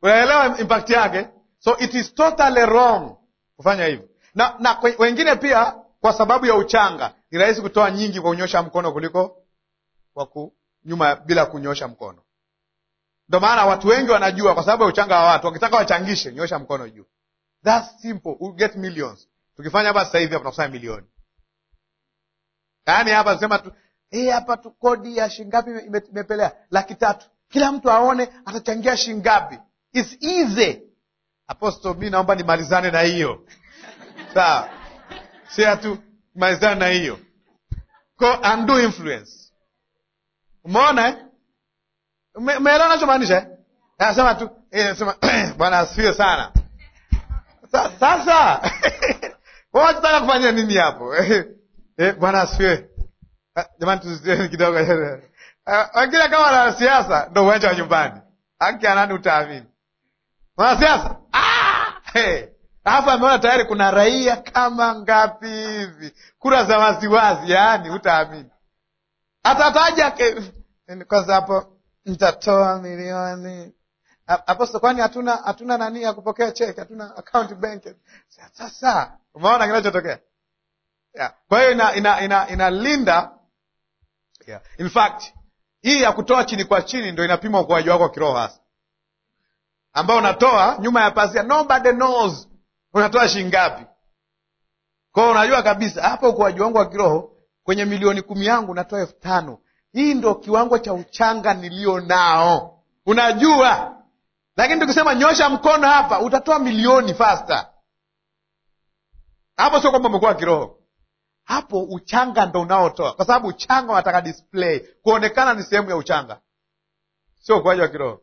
unaelewa impact yake so it is totally wrong kufanya hivyo na, na kwe- wengine pia kwa sababu ya uchanga ni rahisi kutoa nyingi kwa kunyosha mkono kuliko kwa ku, nyuma bila kunyosha mkono ndo maana watu wengi wanajua kwa sababu ya uchanga wa watu wakitaka wachangishe nyosha mkono juu That's simple. We'll get millions. Tukifanya hapa sasa hivi hapa tunakusanya milioni. Yaani hapa sema tu eh, hapa tu kodi ya shingapi ime- imepelea laki tatu. Kila mtu aone atachangia shingapi. It's easy. Apostle, mi naomba nimalizane na hiyo. Sawa. Sia tu malizane na hiyo. Ko undo influence. Umeona eh? Ume- Umeelewa nachomaanisha eh? Anasema tu eh, sema Bwana asifiwe sana. Sa- Sasa wanataka kufanya nini hapo? Eh, Bwana asifiwe. Ah, Jamani, tusieni kidogo. Ah, Wengine kama wanasiasa ndo uwanja wa nyumbani, haki ya nani utaamini? Mwanasiasa Ah! Hey! alafu ameona tayari kuna raia kama ngapi hivi, kura za waziwazi, yaani utaamini. Atataja ke- kwanza hapo, nitatoa milioni A- Apostle, kwani hatuna hatuna nani ya kupokea cheki, hatuna account bank. Sasa umeona kinachotokea? Yeah. Kwa hiyo ina ina ina inalinda yeah. In fact hii ya kutoa chini kwa chini ndio inapima ukuaji wako wa kiroho hasa, ambao unatoa nyuma ya pazia, nobody knows unatoa shilingi ngapi. Kwa hiyo unajua kabisa hapa ukuaji wangu wa kiroho kwenye milioni kumi yangu natoa elfu tano. Hii ndo kiwango cha uchanga nilio nao, unajua lakini tukisema nyosha mkono hapa utatoa milioni fasta. Hapo sio kwamba umekuwa kiroho, hapo uchanga ndo unaotoa, kwa sababu uchanga unataka display, kuonekana ni sehemu ya uchanga, sio ukuaji wa kiroho.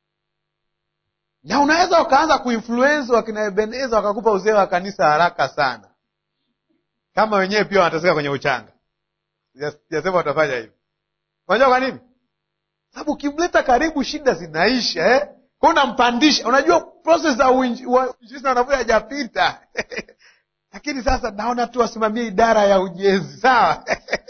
Na unaweza ukaanza kuinfluensi wakina Ebeneza wakakupa uzee wa kanisa haraka sana, kama wenyewe pia wanateseka kwenye uchanga. Sijasema watafanya hivyo. Unajua kwa nini? Sababu ukimleta karibu, shida zinaisha eh? Kwa unampandisha. Unajua proses za uinji- wa- uinjilisti na wanafunzi hajapita lakini sasa naona tu wasimamie idara ya ujenzi, sawa?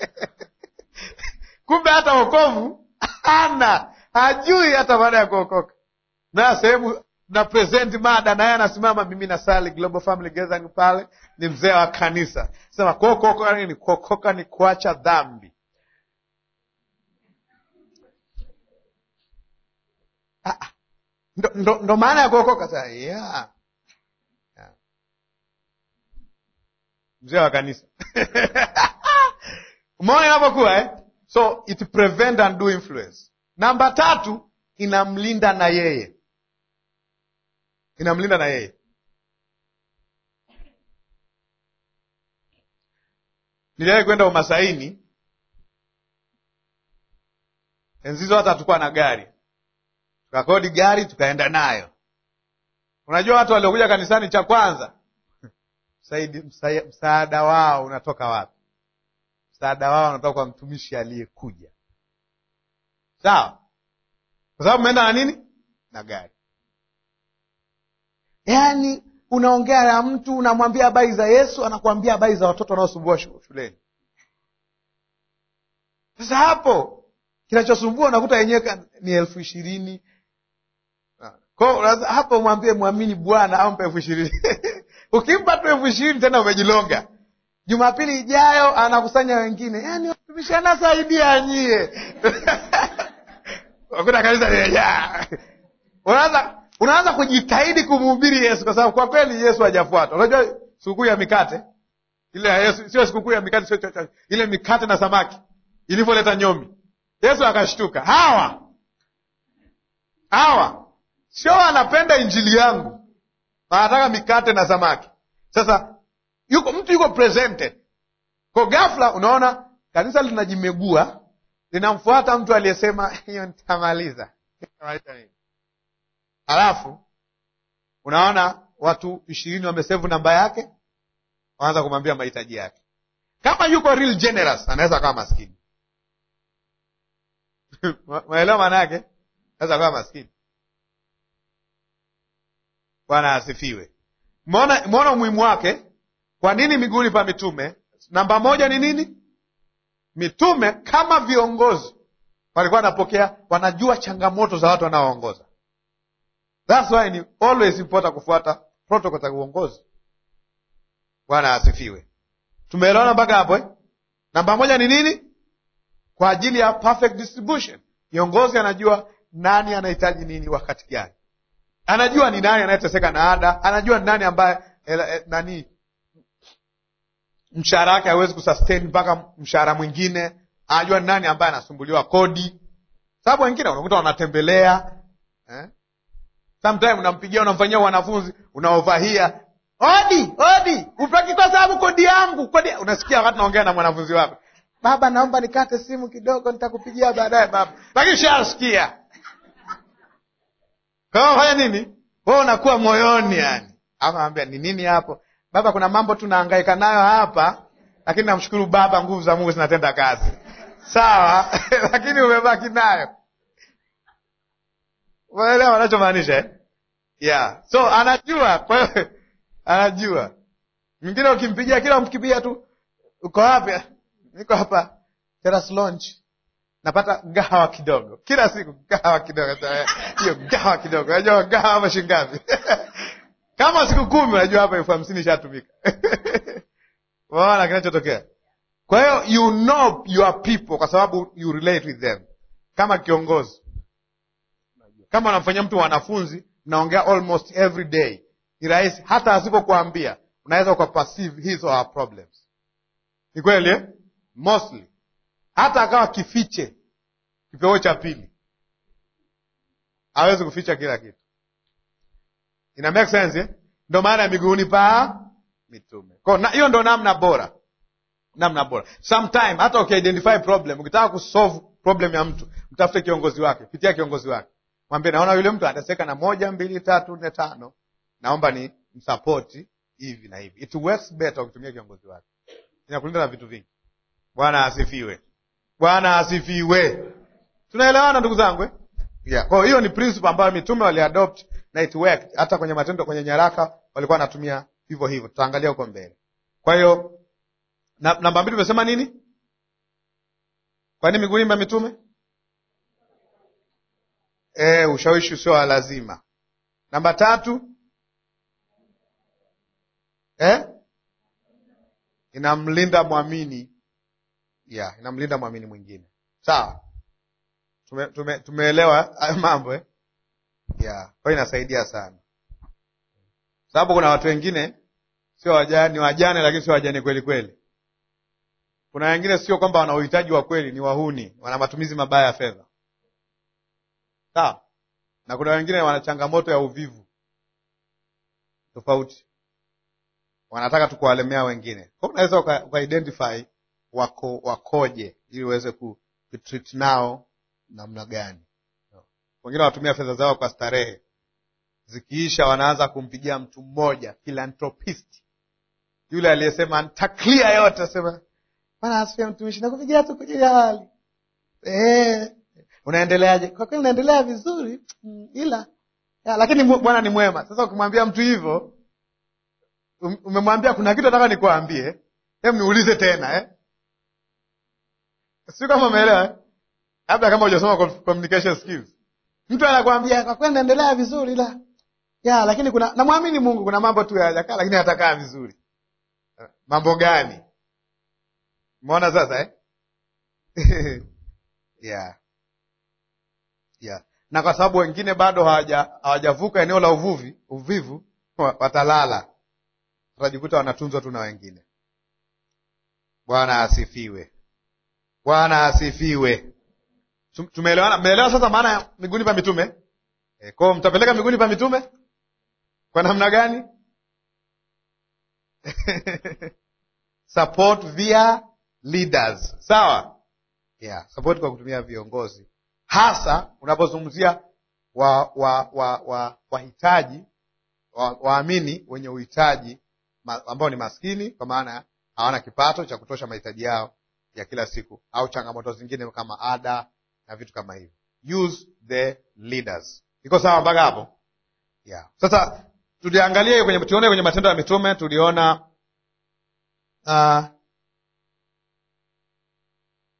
Kumbe hata wokovu hana, hajui hata baada ya kuokoka. Na sehemu na present mada, naye anasimama, mimi nasali Global Family Gathering pale, ni mzee wa kanisa, sema kuokoka nini? Kuokoka ni kuacha dhambi. Ah, ah. ndo, ndo, ndo maana ya kuokoka sasa. Yeah. Yeah. Mzee wa kanisa umeona inapokuwa eh? So it prevent and do influence. Namba tatu, inamlinda na yeye, inamlinda na yeye. Niliwahi kwenda Umasaini enzizo, hata hatukuwa na gari tukakodi gari tukaenda nayo. Unajua watu waliokuja kanisani, cha kwanza msaidi, msa, msaada wao unatoka wapi? Msaada wao unatoka kwa mtumishi aliyekuja, sawa? Kwa sababu umeenda na nini? Na gari. Yaani unaongea na mtu unamwambia habari za Yesu, anakuambia habari za watoto wanaosumbua shu- shuleni. Sasa hapo kinachosumbua unakuta yenyewe ni elfu ishirini Kwa hapo mwambie mwamini Bwana ampe elfu ishirini ukimpa tu elfu ishirini tena umejilonga. Jumapili ijayo anakusanya wengine, yaani watumishi anasaidia nyie wakuta kanisa limejaa. Unaanza unaanza kujitahidi kumhubiri Yesu, kwa sababu kwa kweli Yesu hajafuata. Unajua sikukuu ya mikate ile ya Yesu sio sikukuu ya mikate, sio cha- ile mikate na samaki ilivyoleta nyomi, Yesu akashtuka, hawa hawa sio wanapenda injili yangu, wanataka mikate na samaki. Sasa yuko mtu yuko presented kwa ghafla, unaona kanisa linajimegua, linamfuata mtu aliyesema hiyo nitamaliza. Nitamaliza nini? Halafu unaona watu ishirini wamesevu namba yake, wanaanza kumwambia mahitaji yake. Kama yuko real generous, anaweza akawa maskini maelewa maana yake, anaweza akawa maskini. Bwana asifiwe. Mwona umuhimu wake. Kwa nini miguuni pa mitume? Namba moja ni nini? Mitume kama viongozi walikuwa wanapokea, wanajua changamoto za watu wanaoongoza. That's why ni always important kufuata protocol za uongozi. Bwana asifiwe. Tumeelewana mpaka hapo eh? Namba moja ni nini? Kwa ajili ya perfect distribution. Kiongozi anajua nani anahitaji nini wakati gani, anajua ni nani anayeteseka na ada, anajua ni nani ambaye eh, eh, nani mshahara wake hawezi kusustain mpaka mshahara mwingine, anajua ni nani ambaye anasumbuliwa kodi, sababu wengine unakuta wanatembelea eh? Sometime unampigia unamfanyia wanafunzi unaovahia odi odi, upaki kwa sababu kodi yangu kodi. Unasikia wakati naongea na mwanafunzi wako, baba, naomba nikate simu kidogo, nitakupigia baadaye baba, lakini shasikia kama fanya nini, wewe unakuwa moyoni yani, akamwambia ni nini hapo baba, kuna mambo tunahangaika nayo hapa, lakini namshukuru baba, nguvu za Mungu zinatenda kazi sawa lakini umebaki nayo unaelewa wanachomaanisha eh? yeah. so anajua kwa hiyo anajua mwingine ukimpigia kila mkipigia tu uko wapi niko hapa Terrace Lounge napata gahawa kidogo kila siku gahawa kidogo hiyo gahawa kidogo unajua gahawa hapa shilingi ngapi kama siku kumi unajua hapa elfu hamsini ishatumika unaona kinachotokea kwa hiyo you know your people kwa sababu you relate with them kama kiongozi kama unamfanyia mtu wanafunzi mnaongea almost every day ni rahisi hata asipokuambia unaweza ukaperceive his or her problems ni kweli eh? mostly hata akawa kifiche kipeo cha pili hawezi kuficha kila kitu ina make sense eh? ndo maana ya miguuni pa mitume Kwa na- hiyo ndo namna bora namna bora sometime hata ukiidentify problem ukitaka kusolve problem ya mtu mtafute kiongozi wake pitia kiongozi wake mwambie naona yule mtu anateseka na moja mbili tatu nne tano naomba ni msapoti hivi na hivi it works better ukitumia kiongozi wake inakulinda na vitu vingi bwana asifiwe bwana asifiwe tunaelewana ndugu zangu eh? yeah. kwa hiyo ni principle ambayo mitume waliadopt na it worked hata kwenye matendo kwenye nyaraka walikuwa wanatumia hivyo hivyo tutaangalia huko mbele kwa hiyo na, namba mbili tumesema nini kwa nini miguuni mwa mitume e, ushawishi usio wa lazima namba tatu eh? inamlinda mwamini yeah, inamlinda mwamini mwingine sawa tume, tume, tumeelewa hayo mambo eh? yeah. kwa hiyo inasaidia sana sababu kuna watu wengine sio wajane, ni wajane lakini sio wajane kweli kweli kuna wengine sio kwamba wana uhitaji wa kweli, ni wahuni, wana matumizi mabaya ya fedha, sawa. Na kuna wengine wana changamoto ya uvivu tofauti, wanataka tu kuwalemea wengine. Kwa hiyo unaweza uka, uka identify wako wakoje, ili uweze ku ku treat nao namna gani. Wengine wanatumia fedha zao kwa starehe, zikiisha wanaanza kumpigia mtu mmoja philanthropist, yule aliyesema ntaklia yote, sema Bwana asifiwe mtumishi, nakupigia tu kujulia hali eh, unaendeleaje? Kwa kweli naendelea vizuri mm, ila ya, lakini mu- Bwana ni mwema. Sasa ukimwambia mtu hivyo, um- umemwambia kuna kitu nataka nikuambie, hem, niulize tena eh? Sio kama umeelewa eh? Labda kama hujasoma com- communication skills. Mtu anakwambia kwa kweli naendelea vizuri ila ya, lakini kuna namwamini Mungu, kuna mambo tu hayajakaa, lakini hatakaa vizuri. Mambo gani? Umeona sasa eh? yeah. Yeah. Na kwa sababu wengine bado hawaja hawajavuka eneo la uvuvi uvivu, wa- watalala, watajikuta wanatunzwa tu na wengine. Bwana asifiwe, Bwana asifiwe. Tum- Tumeelewana? Mmeelewa sasa maana ya miguuni pa mitume? E, kwao mtapeleka miguuni pa mitume kwa namna gani? support via leaders sawa yeah, support kwa kutumia viongozi hasa unapozungumzia wa wa wa wa wahitaji wa- waamini wenye uhitaji ma, ambao ni maskini kwa maana hawana kipato cha kutosha mahitaji yao ya kila siku au changamoto zingine kama ada na vitu kama hivyo use the leaders iko sawa mpaka hapo yeah. sasa tuliangalia hiyo kwenye tuone kwenye matendo ya mitume tuliona uh,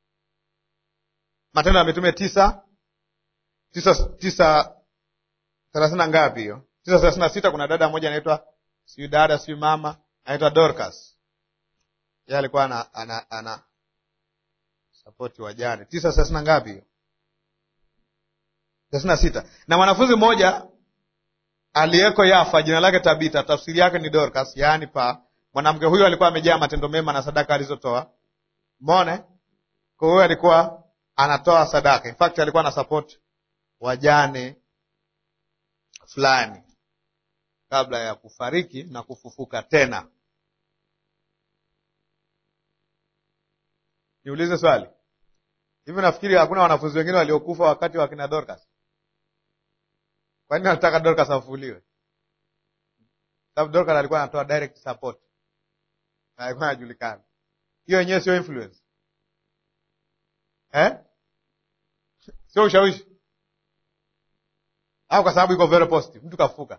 matendo ya mitume tisa tisa tisa thelathini na ngapi hiyo? tisa thelathini na sita kuna dada mmoja anaitwa siyu dada siyu mama anaitwa Dorcas, yeye alikuwa ana, ana, ana sapoti wajane. tisa thelathini na ngapi hiyo? thelathini na sita na mwanafunzi mmoja aliyeko Yafa, jina lake Tabita, tafsiri yake ni Dorcas, yaani pa mwanamke huyo alikuwa amejaa matendo mema na sadaka alizotoa. Mone kwa huyo alikuwa anatoa sadaka, in fact alikuwa ana support wajane fulani kabla ya kufariki na kufufuka tena. Niulize swali hivi, nafikiri hakuna wanafunzi wengine waliokufa wakati wa kina Dorcas? Kwa nini anataka Dorcas afufuliwe? Sababu Dorcas alikuwa anatoa direct support na alikuwa anajulikana. Hiyo yenyewe sio influence eh? Sio ushawishi au kwa sababu iko very positive, mtu kafuka,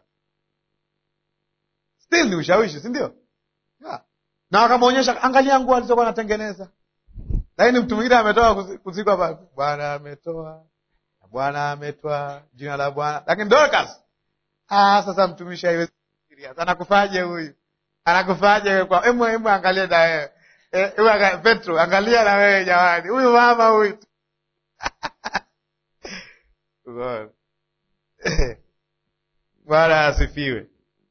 still ni ushawishi, si ndio? Yeah. Na wakamwonyesha, angalia nguo alizokuwa anatengeneza, lakini mtu mwingine ametoa kuzikwa pale, Bwana ametoa Bwana ametoa jina la Bwana, lakini Dorcas, ah, sasa mtumishi haiwezi serious. Anakufaje huyu? Anakufaje kwa emu emu, angalia na wewe eh, Petro, angalia na wewe jamani, huyu mama huyu Bwana asifiwe.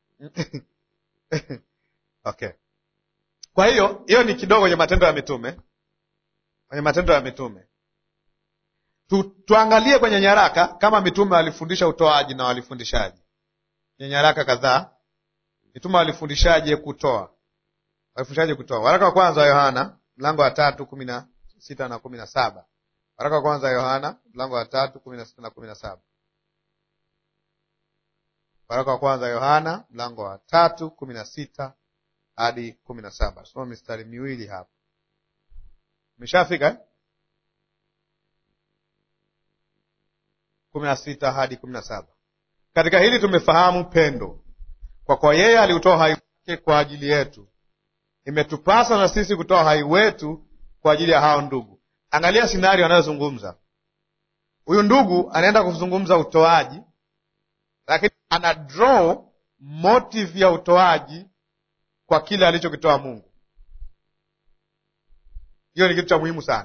Okay, kwa hiyo hiyo ni kidogo kwenye Matendo ya Mitume, kwenye Matendo ya Mitume tu, tuangalie kwenye nyaraka kama mitume walifundisha utoaji na walifundishaje. Kwenye nyaraka kadhaa mitume walifundishaje kutoa, walifundishaje kutoa. Waraka wa kwanza wa Yohana mlango wa tatu kumi na sita na kumi na saba Waraka wa kwanza wa Yohana mlango wa tatu kumi na sita na kumi na saba Waraka wa kwanza wa Yohana mlango wa tatu kumi na sita hadi kumi na saba Soma mistari miwili hapa. Umeshafika eh? kumi na sita hadi kumi na saba Katika hili tumefahamu pendo, kwa kuwa yeye aliutoa hai wake kwa ajili yetu. Imetupasa na sisi kutoa hai wetu kwa ajili ya hao ndugu. Angalia sinario anayozungumza huyu ndugu. Anaenda kuzungumza utoaji, lakini ana draw motive ya utoaji kwa kile alichokitoa Mungu. Hiyo ni kitu cha muhimu sana.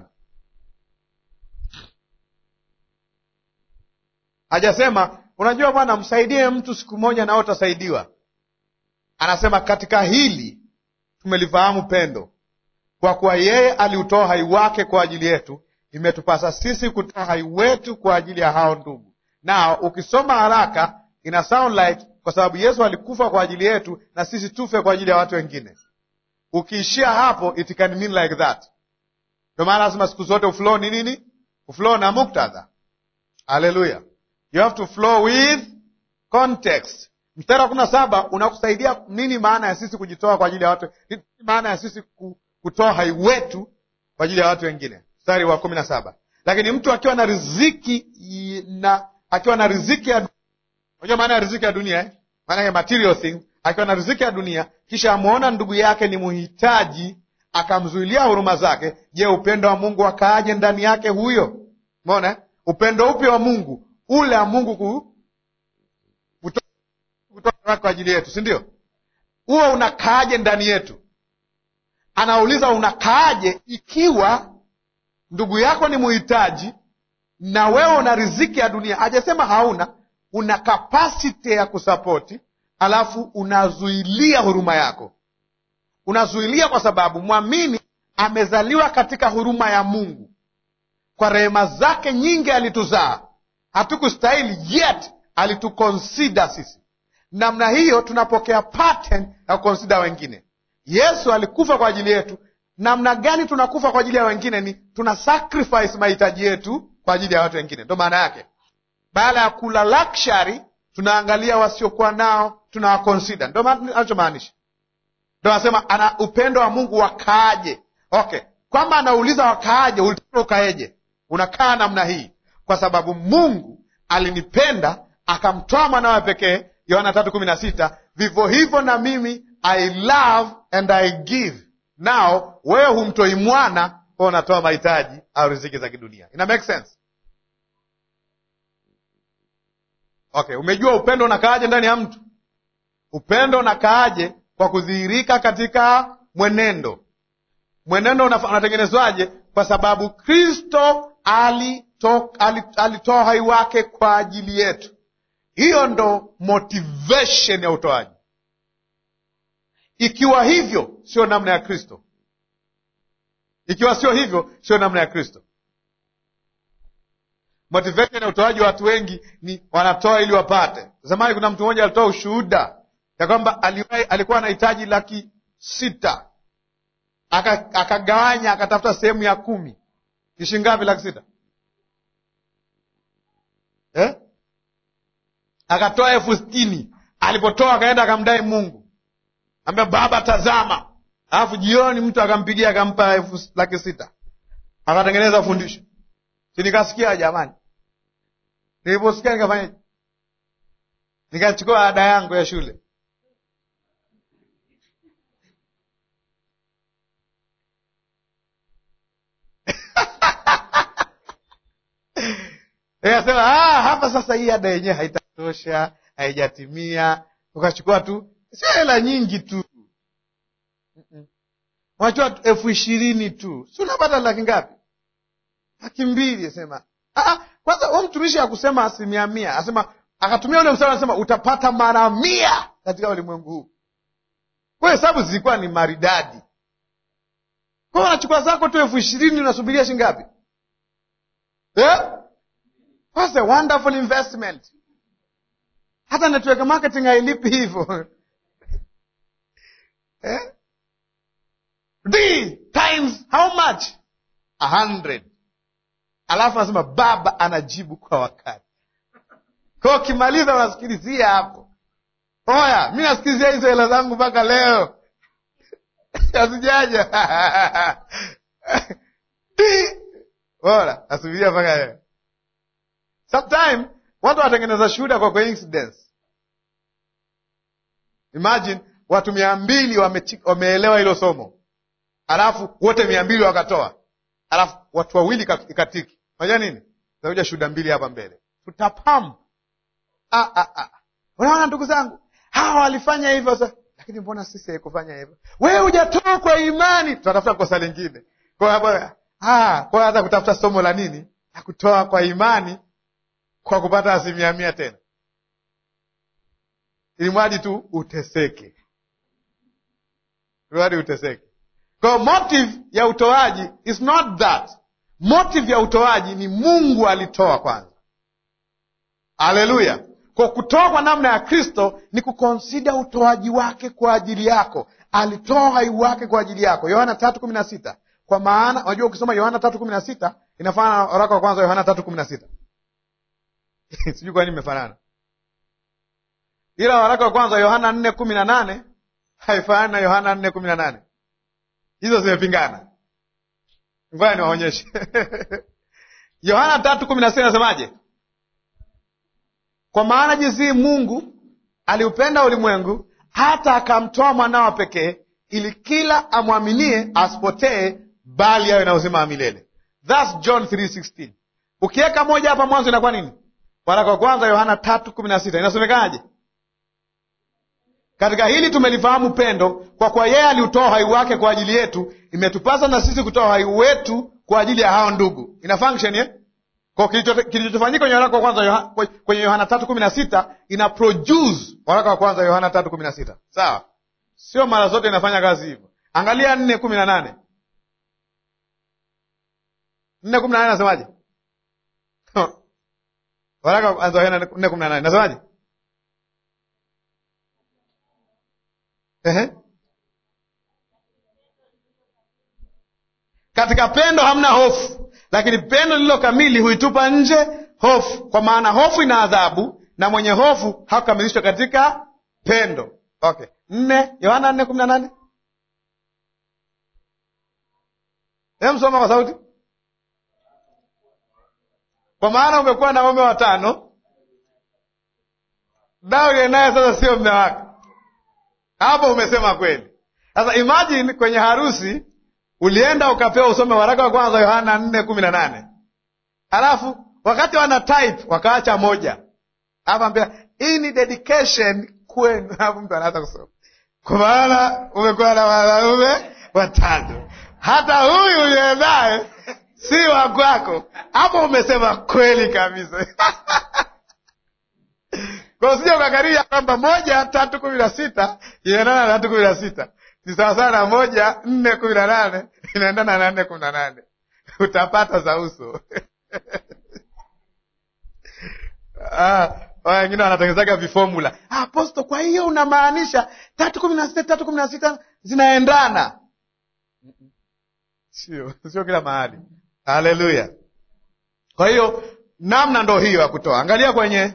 Hajasema unajua, bwana, msaidie mtu siku moja nao utasaidiwa. Anasema katika hili tumelifahamu pendo, kwa kuwa yeye aliutoa hai wake kwa ajili yetu. Imetupasa sisi kutoa hai wetu kwa ajili ya hao ndugu. Na ukisoma haraka ina sound like kwa sababu Yesu alikufa kwa ajili yetu na sisi tufe kwa ajili ya watu wengine. Ukiishia hapo it can mean like that. Ndio maana lazima siku zote uflow ni nini? Uflow na muktadha. Haleluya. You have to flow with context. Mstari wa kumi na saba unakusaidia nini maana ya sisi kujitoa kwa ajili ya watu, nini maana ya sisi kutoa hai wetu kwa ajili ya watu wengine. Mstari wa kumi na saba lakini mtu akiwa na riziki na akiwa na riziki ya unajua maana ya riziki ya dunia eh? maana ya material thing. Akiwa na riziki ya dunia, kisha amwona ndugu yake ni muhitaji, akamzuilia huruma zake, je, upendo wa Mungu akaaje ndani yake huyo? Umeona upendo upi wa Mungu? Ule wa Mungu ku kutoa kwa ajili yetu, si ndio? Huo unakaaje ndani yetu? Anauliza, unakaaje ikiwa ndugu yako ni muhitaji na wewe una riziki ya dunia? Hajasema hauna, una kapasiti ya kusapoti, alafu unazuilia huruma yako. Unazuilia kwa sababu mwamini amezaliwa katika huruma ya Mungu, kwa rehema zake nyingi alituzaa, hatukustahili yet alitukonsida sisi. Namna hiyo tunapokea pattern ya kukonsida wengine. Yesu alikufa kwa ajili yetu. Namna gani tunakufa kwa ajili ya wengine? Ni tuna sacrifice mahitaji yetu kwa ajili ya watu wengine. Ndo maana yake, baada ya kula luxury, tunaangalia wasiokuwa nao, tunawakonsida. Ndo anachomaanisha, ndo anasema ana upendo wa Mungu wakaaje. Okay, kwamba anauliza wakaaje, ulitaka ukaeje? Unakaa namna hii kwa sababu Mungu alinipenda akamtoa mwanawe pekee, Yohana tatu kumi na sita. Vivyo hivyo na mimi I love and I give. Nao wewe humtoi mwana kwa unatoa mahitaji au riziki za kidunia. Ina make sense? Okay, umejua upendo unakaaje ndani ya mtu? Upendo unakaaje kwa kudhihirika katika mwenendo. Mwenendo unatengenezwaje? Kwa sababu Kristo alitoa alito hai wake kwa ajili yetu. Hiyo ndo motivation ya utoaji. Ikiwa hivyo, sio namna ya Kristo. Ikiwa sio hivyo, sio namna ya Kristo. Motivation ya utoaji wa watu wengi ni wanatoa ili wapate. Zamani kuna mtu mmoja alitoa ushuhuda ya kwamba alikuwa anahitaji laki sita akagawanya, aka akatafuta sehemu ya kumi. Ishi ngapi laki sita eh? Akatoa elfu sitini. Alipotoa akaenda akamdai Mungu, ambia Baba, tazama. Alafu jioni mtu akampigia akampa elfu laki sita, akatengeneza fundisho Si nikasikia jamani, niliposikia nikafanyaje? Nikachukua ada yangu ya shule nikasema ah, hapa sasa hii ada yenyewe haitatosha, haijatimia. Ukachukua tu, sio hela nyingi tu, unachukua elfu ishirini tu, si unapata laki ngapi? laki mbili. Sema kwanza, huo mtumishi akusema asilimia mia, asema akatumia ule mstari, anasema utapata mara mia katika ulimwengu huu. Kwa hesabu zilikuwa ni maridadi. Kwa unachukua zako tu elfu ishirini unasubiria shilingi ngapi? Yeah? What's a wonderful investment. Hata network marketing hailipi hivyo eh? D times how much? A hundred Alafu anasema baba anajibu kwa wakati. Kwa ukimaliza unasikilizia hapo, oya, mi nasikilizia hizo hela zangu mpaka leo hazijaja bora nasubiria mpaka leo. Sometime watu wanatengeneza shuhuda kwa coincidence. Imagine watu mia mbili wameelewa hilo somo, alafu wote mia mbili wakatoa, alafu watu wawili ikatiki Unajua nini? Takuja shuhuda mbili hapa mbele, tutapam. Ah, ah, ah. Unaona ndugu zangu, hawa walifanya hivyo sasa, lakini mbona sisi haikufanya hivyo? Wewe hujatoa kwa imani, tutatafuta kosa lingine. Kwa hiyo ah, kwa hata kutafuta somo la nini la kutoa kwa imani kwa kupata asilimia mia tena, ili mradi tu uteseke, mradi uteseke. Kwa motive ya utoaji is not that Motive ya utoaji ni Mungu alitoa kwanza. Haleluya! Kwa kutoa kwa namna ya Kristo ni kukonsida utoaji wake kwa ajili yako. Alitoa uhai wake kwa ajili yako, Yohana tatu kumi na sita. Kwa maana unajua, ukisoma Yohana tatu kumi na sita inafanana na waraka wa kwanza Yohana tatu kumi na sita sijui kwa nini imefanana, ila waraka wa kwanza Yohana nne kumi na nane haifanani na Yohana nne kumi na nane Hizo zimepingana. Ngoja niwaonyeshe. Yohana tatu kumi na sita inasemaje? Kwa maana jinsi Mungu aliupenda ulimwengu hata akamtoa mwanao pekee, ili kila amwaminie asipotee, bali awe na uzima wa milele. Thats John 3:16. Ukiweka moja hapa mwanzo inakuwa nini? Waraka wa kwanza Yohana tatu kumi na sita inasomekaje? Katika hili tumelifahamu pendo, kwa kuwa yeye aliutoa uhai wake kwa ajili yetu, imetupasa na sisi kutoa uhai wetu kwa ajili ya hao ndugu. Ina function eh? Kwa kilichofanyika kwenye waraka wa kwanza kwenye Yohana tatu kumi na sita ina produce waraka wa kwanza Yohana tatu kumi na sita sawa? Sio mara zote inafanya kazi hivyo. Angalia nne kumi na nane nne kumi na nane nasemaje? waraka wa kwanza Yohana nne kumi na nane nasemaje? Ehe. Katika pendo hamna hofu, lakini pendo lililo kamili huitupa nje hofu, kwa maana hofu ina adhabu, na mwenye hofu hakukamilishwa katika pendo. Okay, nne Yohana nne kumi na nane emsoma kwa sauti. Kwa maana umekuwa na waume watano, Daudi naye sasa sio mme wake. Hapo umesema kweli. Sasa imagine kwenye harusi ulienda ukapewa usome waraka wa kwanza Yohana nne kumi na nane alafu wakati wana type wakaacha moja, alafu ambia hii ni dedication kwenu, alafu mtu anaanza kusoma kwa maana umekuwa na wanaume watatu, hata huyu uliye naye si wa kwako. Hapo umesema kweli kabisa. Kwa usije ukakaria kwamba moja tatu kumi na sita inaendana na tatu kumi na sita ni sawasawa na moja nne kumi na nane inaendana na nne kumi na nane utapata za uso ah, wengine wanatengenezaga vifomula aposto. Kwa hiyo unamaanisha tatu kumi na sita tatu kumi na sita zinaendana? Sio, sio kila mahali. Haleluya! Kwa hiyo namna ndo hiyo ya kutoa. Angalia kwenye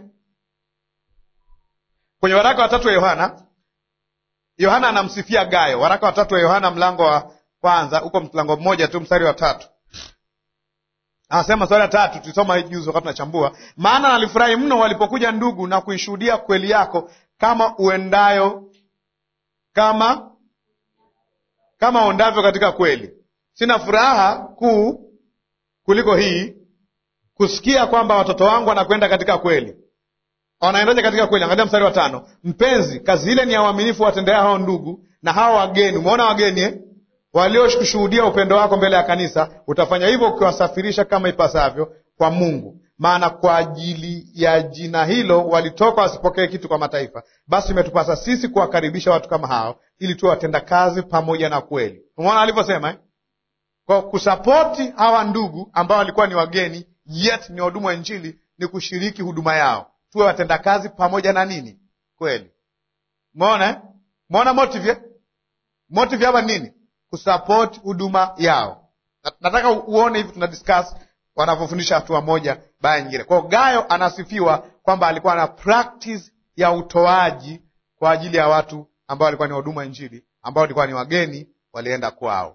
kwenye waraka watatu wa Yohana. Yohana anamsifia Gayo. Waraka watatu wa Yohana mlango wa kwanza, huko mlango mmoja tu mstari wa tatu anasema swali la tatu, tulisoma hii juzi wakati tunachambua. Maana nalifurahi mno walipokuja ndugu na kuishuhudia kweli yako, kama uendayo kama kama uendavyo katika kweli. Sina furaha kuu kuliko hii, kusikia kwamba watoto wangu wanakwenda katika kweli. Wanaendaje katika kweli? Angalia mstari wa tano. Mpenzi, kazi ile ni ya uaminifu watendea hao ndugu na hao wageni. Umeona wageni eh? walioshuhudia upendo wako mbele ya kanisa, utafanya hivyo ukiwasafirisha kama ipasavyo kwa Mungu. Maana kwa ajili ya jina hilo walitoka wasipokee kitu kwa mataifa. Basi imetupasa sisi kuwakaribisha watu kama hao, ili tuwe watenda kazi pamoja na kweli. Umeona alivyosema eh? Kwa kusapoti hawa ndugu ambao walikuwa ni wageni, yet ni wahudumu wa Injili, ni kushiriki huduma yao, tuwe watenda kazi pamoja na nini? Kweli. Umeona eh? Umeona motive motive hapa nini? kusupport huduma yao. Nataka uone hivi tuna discuss wanavyofundisha hatua moja baada ya nyingine. Kwa hiyo Gayo anasifiwa kwamba alikuwa na practice ya utoaji kwa ajili ya watu ambao walikuwa ni huduma Injili, ambao walikuwa ni wageni, walienda kwao.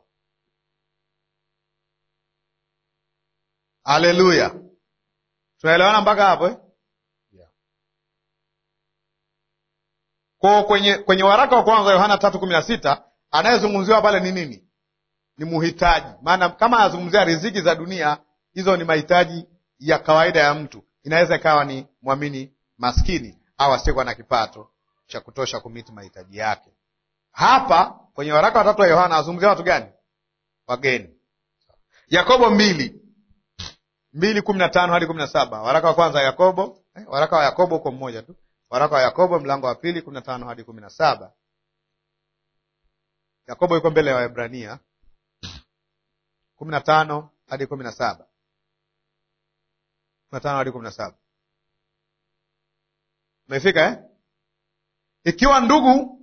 Haleluya, tunaelewana mpaka hapo eh? yeah. Kwa kwenye, kwenye waraka wa kwanza Yohana tatu kumi na sita anayezungumziwa pale ni nini? Ni muhitaji. Maana kama anazungumzia riziki za dunia, hizo ni mahitaji ya kawaida ya mtu. Inaweza ikawa ni mwamini maskini au asiyekuwa na kipato cha kutosha kumiti mahitaji yake. Hapa kwenye waraka watatu wa Yohana anazungumzia watu gani? Wageni. Yakobo mbili mbili kumi na tano hadi kumi na saba waraka wa kwanza Yakobo eh, waraka wa Yakobo huko mmoja tu, waraka wa Yakobo mlango wa pili kumi na tano hadi kumi na saba Yakobo yuko mbele ya wa Waebrania kumi na tano hadi kumi na saba kumi na tano hadi kumi na saba Umefika eh? Ikiwa ndugu,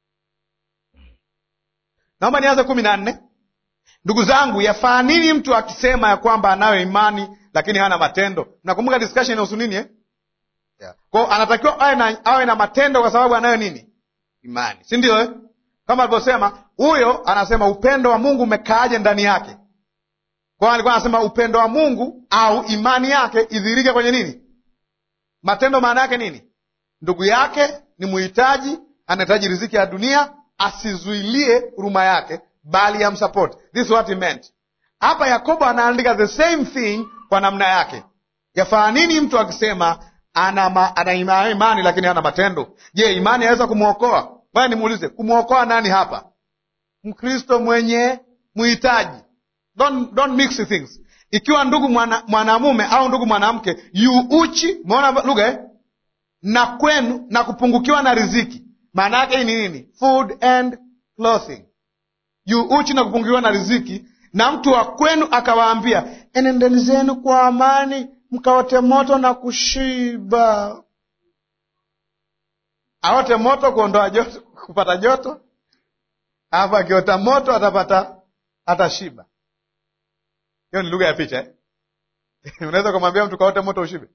naomba nianze kumi na nne. Ndugu zangu, yafaa nini mtu akisema ya kwamba anayo imani lakini hana matendo? Mnakumbuka discussion inahusu nini eh? Yeah. Kwao anatakiwa awe na, awe na matendo kwa sababu anayo nini? Imani, si ndio eh? Kama alivyosema huyo, anasema upendo wa Mungu umekaaje ndani yake. Kwa hiyo alikuwa anasema upendo wa Mungu au imani yake idhirike kwenye nini? Matendo. Maana yake nini? Ndugu yake ni muhitaji, anahitaji riziki ya dunia, asizuilie huruma yake, bali amsupport. This is what he meant. Hapa Yakobo anaandika the same thing kwa namna yake. Yafaa nini mtu akisema ana, ma, ana imani lakini hana matendo? Je, imani yaweza kumwokoa? Bwana, nimuulize, kumwokoa nani hapa? Mkristo mwenye muhitaji. Don't, don't mix things. Ikiwa ndugu mwanamume mwana au ndugu mwanamke yu uchi, umeona lugha eh? na kwenu na kupungukiwa na riziki, maana yake hii ni nini? Food and clothing. Yu uchi na kupungukiwa na riziki, na mtu wa kwenu akawaambia, enendeni zenu kwa amani, mkaote moto na kushiba. Aote moto kuondoa joto, kupata joto, alafu akiota moto atapata atashiba. Hiyo ni lugha ya picha eh? Unaweza kumwambia mtu kaote moto ushibe?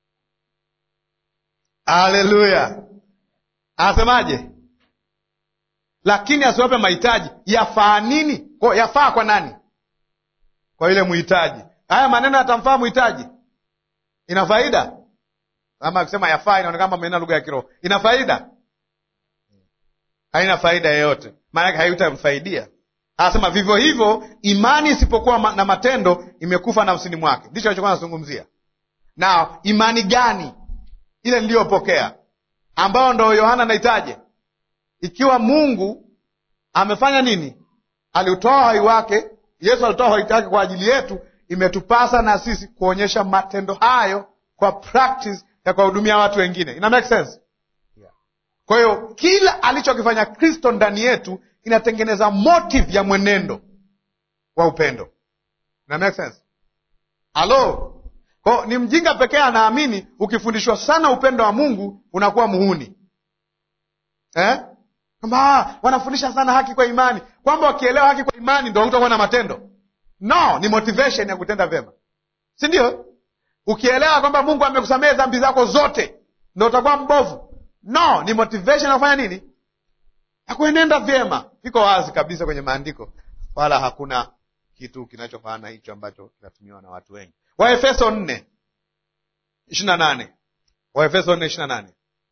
Haleluya! Anasemaje? Lakini asiwape mahitaji. Yafaa nini? Kwa yafaa kwa nani? Kwa yule muhitaji. Haya maneno yatamfaa muhitaji? Ina faida? Ama akisema yafaa, inaonekana maneno lugha ya kiroho. Ina faida? Haina faida yoyote, maanake haitamfaidia. Anasema vivyo hivyo, imani isipokuwa na matendo imekufa nafsini mwake. Ndicho alichokuwa anazungumzia. Na imani gani? ile niliyopokea, ambayo ndo Yohana anaitaje? Ikiwa Mungu amefanya nini? Aliutoa uhai wake, Yesu alitoa uhai wake kwa ajili yetu, imetupasa na sisi kuonyesha matendo hayo kwa practice ya kuwahudumia watu wengine. Ina make sense? Kwa hiyo kila alichokifanya Kristo ndani yetu inatengeneza motive ya mwenendo wa upendo. Ina make sense? Halo, kwa ni mjinga pekee anaamini ukifundishwa sana upendo wa Mungu unakuwa muhuni eh? Kwamba wanafundisha sana haki kwa imani, kwamba wakielewa haki kwa imani ndo utakuwa na matendo. No, ni motivation ya kutenda vyema, si ndio? Ukielewa kwamba Mungu amekusamehe dhambi zako zote ndo utakuwa mbovu. No, ni motivation ya kufanya nini? Ya kuenenda vyema. Iko wazi kabisa kwenye maandiko, wala hakuna kitu kinachofanana na hicho ambacho kinatumiwa na watu wengi. Waefeso nne ishirini na nane Waefeso nne ishirini na nane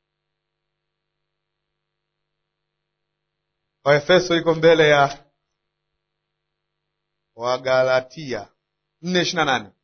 Waefeso iko mbele ya Wagalatia nne ishirini na nane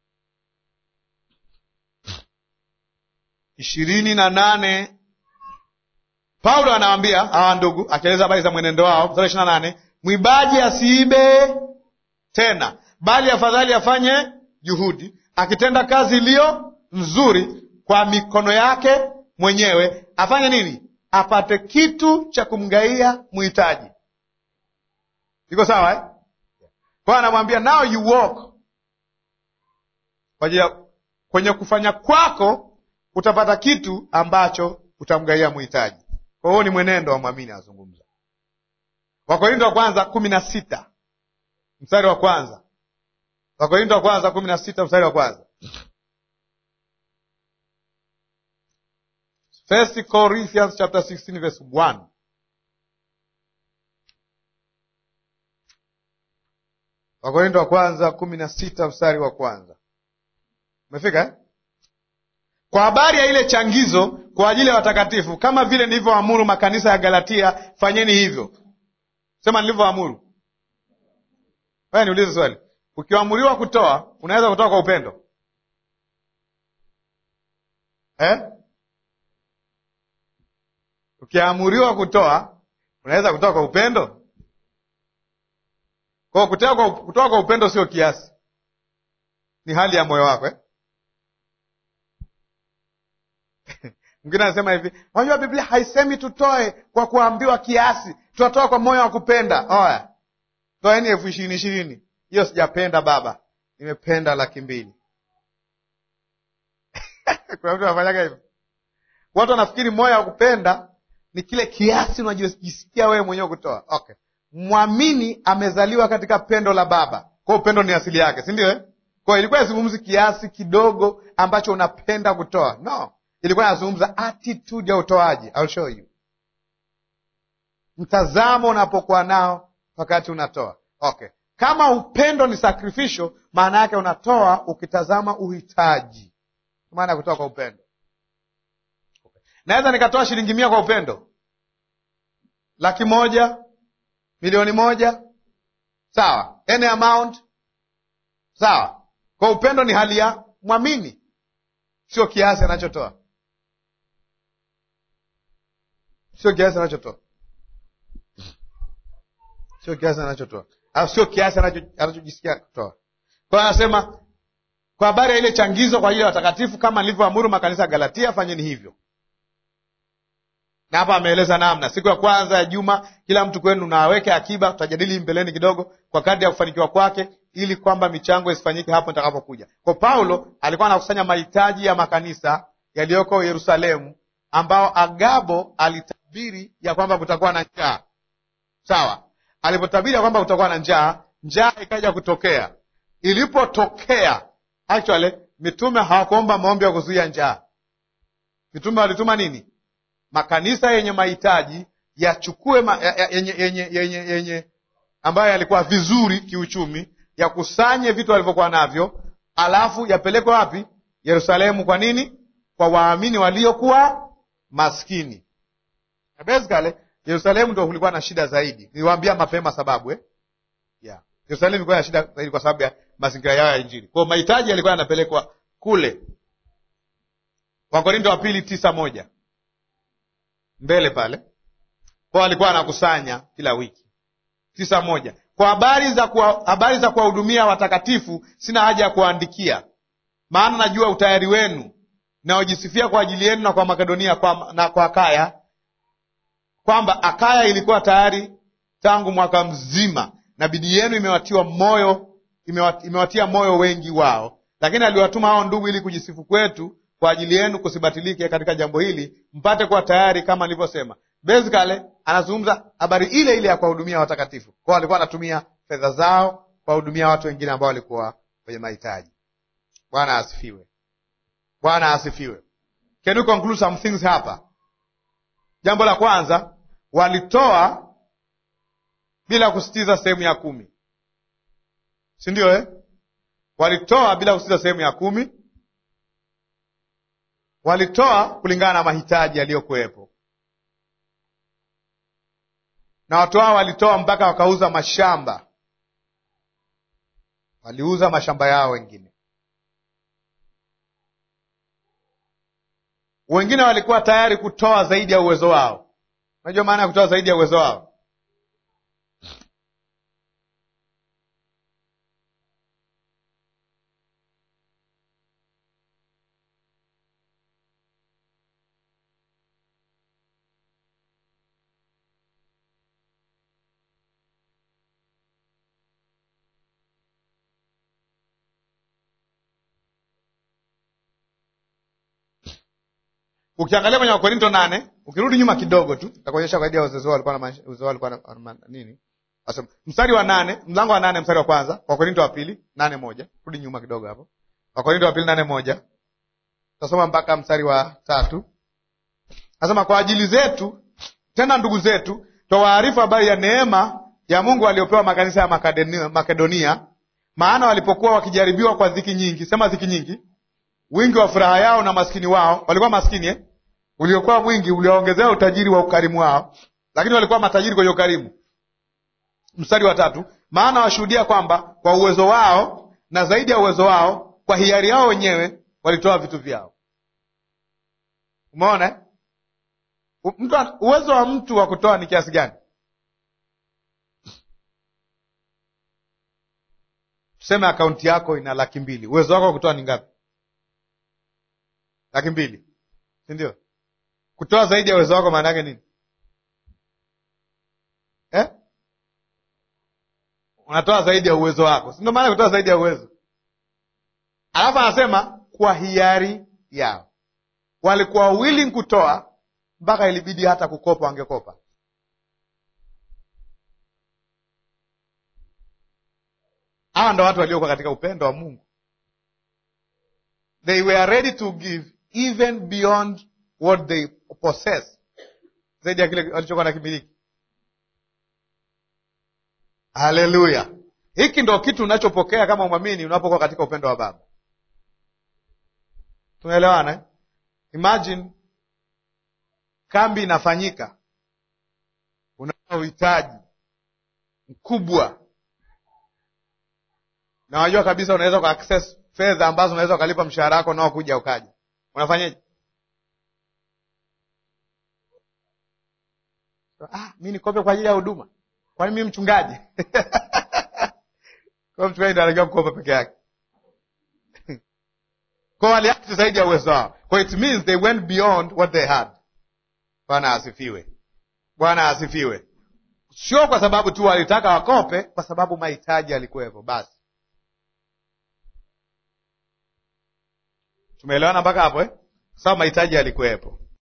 ishirini na nane Paulo anawaambia hawa ndugu, akieleza habari za mwenendo wao, mstari ishirini na nane mwibaji asiibe tena, bali afadhali afanye juhudi, akitenda kazi iliyo nzuri kwa mikono yake mwenyewe, afanye nini? Apate kitu cha kumgaia mhitaji. Iko sawa eh? Kwa hiyo anamwambia now you walk kwa ajili ya kwenye kufanya kwako utapata kitu ambacho utamgaia mhitaji. Kwa hiyo ni mwenendo wa mwamini azungumza. Wakorintho wa kwanza kumi na sita mstari wa kwanza. Wakorintho wa kwanza kumi na sita mstari wa kwanza. First Corinthians chapter 16 verse 1. Wakorintho wa kwanza kumi na sita mstari wa kwanza. Umefika eh? Kwa habari ya ile changizo kwa ajili ya watakatifu, kama vile nilivyoamuru makanisa ya Galatia, fanyeni hivyo. Sema nilivyoamuru. Wewe niulize swali, ukiamuriwa kutoa, unaweza kutoa kwa upendo eh? Ukiamuriwa kutoa, unaweza kutoa kwa upendo? Kwa kutoa kwa, kutoa kwa upendo sio kiasi, ni hali ya moyo wako eh? Mwingine anasema hivi, unajua Biblia haisemi tutoe kwa kuambiwa kiasi, tunatoa kwa moyo wa kupenda. Oya, toeni elfu ishirini ishirini. Hiyo sijapenda baba, nimependa laki mbili. Kuna mtu anafanyaga hivyo. Watu wanafikiri moyo wa kupenda ni kile kiasi unajisikia wewe mwenyewe kutoa. Okay, mwamini amezaliwa katika pendo la Baba, kwa upendo ni asili yake, si ndio eh? Kwa ilikuwa yazungumzi kiasi kidogo ambacho unapenda kutoa, no ilikuwa inazungumza attitude ya utoaji. I'll show you mtazamo unapokuwa nao wakati unatoa. Okay, kama upendo ni sacrificial, maana yake unatoa ukitazama uhitaji, maana ya kutoa kwa upendo. Okay. Naweza nikatoa shilingi mia kwa upendo, laki moja, milioni moja, sawa, any amount, sawa. Kwa upendo ni hali ya mwamini, sio kiasi anachotoa sio kiasi anachotoa, sio kiasi anachotoa, au sio kiasi anachojisikia kutoa. Kwa hiyo anasema kwa habari ya ile changizo kwa ajili ya watakatifu, kama nilivyoamuru makanisa ya Galatia, fanyeni hivyo. Na hapa ameeleza namna. Siku ya kwanza ya juma, kila mtu kwenu na aweke akiba. Tutajadili mbeleni kidogo, kwa kadri ya kufanikiwa kwake, ili kwamba michango isifanyike hapo nitakapokuja. Kwa Paulo alikuwa anakusanya mahitaji ya makanisa yaliyoko Yerusalemu, ambao Agabo alitabiri ya kwamba kutakuwa na njaa. Sawa, alipotabiri ya kwamba kutakuwa na njaa, njaa ikaja kutokea. Ilipotokea actually, mitume hawakuomba maombi ya kuzuia njaa. Mitume walituma nini? Makanisa yenye mahitaji yachukue ma, yenye, yenye, yenye, yenye ambayo yalikuwa vizuri kiuchumi, yakusanye vitu walivyokuwa navyo, alafu yapelekwe wapi? Yerusalemu. Kwa nini? Kwa waamini waliokuwa maskini. Basically Yerusalemu ndo kulikuwa na shida zaidi. Niliwaambia mapema sababu eh? Yeah. Yerusalemu ilikuwa na shida zaidi kwa sababu ya mazingira yao ya Injili. Kwa mahitaji yalikuwa yanapelekwa kule. Wakorinto wa pili tisa moja mbele pale kwao, alikuwa anakusanya kila wiki. tisa moja kwa habari za kuwa, habari za kuwahudumia watakatifu sina haja ya kuwaandikia, maana najua utayari wenu naojisifia kwa ajili yenu na kwa Makedonia kwa, na kwa Akaya kwamba Akaya ilikuwa tayari tangu mwaka mzima, na bidii yenu imewatiwa moyo imewat, imewatia moyo wengi wao. Lakini aliwatuma hao ndugu ili kujisifu kwetu kwa ajili yenu kusibatilike katika jambo hili, mpate kuwa tayari kama nilivyosema. Basically anazungumza habari ile ile ya kuwahudumia watakatifu. Kwao walikuwa wanatumia fedha zao kuwahudumia watu wengine ambao walikuwa kwenye mahitaji. Bwana asifiwe. Bwana asifiwe. Can you conclude some things hapa? Jambo la kwanza, walitoa bila kusitiza sehemu ya kumi, si ndio eh? Walitoa bila kusitiza sehemu ya kumi. Walitoa kulingana na mahitaji yaliyokuwepo, na watu hao walitoa mpaka wakauza mashamba, waliuza mashamba yao wengine wengine walikuwa tayari kutoa zaidi ya uwezo wao. Unajua maana ya kutoa zaidi ya uwezo wao? Ukiangalia kwenye Wakorinto nane, ukirudi nyuma kidogo tu takuonyesha zaidi ya uwezo walikuwa na uwezo walikuwa na nini. Asema mstari wa nane, mlango wa nane mstari wa kwanza, Wakorinto wa pili nane moja. Rudi nyuma kidogo hapo, Wakorinto wa pili nane moja, tasoma mpaka mstari wa tatu. Nasema kwa ajili zetu tena ndugu zetu twawaarifu habari ya neema ya Mungu aliyopewa makanisa ya Makedonia, Makedonia, maana walipokuwa wakijaribiwa kwa dhiki nyingi, sema dhiki nyingi, wingi wa furaha yao na maskini wao, walikuwa maskini eh? uliokuwa mwingi ulioongezea utajiri wa ukarimu wao, lakini walikuwa matajiri kwenye ukarimu. Mstari wa tatu, maana washuhudia kwamba kwa uwezo wao na zaidi ya uwezo wao, kwa hiari yao wenyewe walitoa vitu vyao. Umeona eh? mtu uwezo wa mtu wa kutoa ni kiasi gani? Tuseme akaunti yako ina laki mbili, uwezo wako wa kutoa ni ngapi? Laki mbili, si ndio? Kutoa zaidi ya uwezo wako maana yake nini eh? Unatoa zaidi ya uwezo wako, si ndio maana kutoa zaidi ya uwezo. Alafu anasema kwa hiari yao, walikuwa willing kutoa mpaka ilibidi hata kukopa, wangekopa. Hawa ndo watu waliokuwa katika upendo wa Mungu. They were ready to give even beyond what they possess, zaidi ya kile walichokuwa na kimiliki. Haleluya! Hiki ndo kitu unachopokea kama mwamini unapokuwa katika upendo wa Baba. Tunaelewana eh? Imagine kambi inafanyika, una uhitaji mkubwa, na wajua kabisa unaweza ku access fedha ambazo unaweza ukalipa mshahara wako nao kuja ukaja, unafanyaje? Ah, mi nikope kwa ajili ya huduma, kwani mi mchungaji? Kwa mchungaji ndo anatakiwa kukopa peke yake kwa waliakti zaidi ya uwezo wao, kwa it means they went beyond what they had. Bwana asifiwe, Bwana asifiwe. Sio kwa sababu tu walitaka wakope, kwa sababu mahitaji yalikuwepo. Basi tumeelewana mpaka hapo eh? Kwa sababu mahitaji yalikuwepo.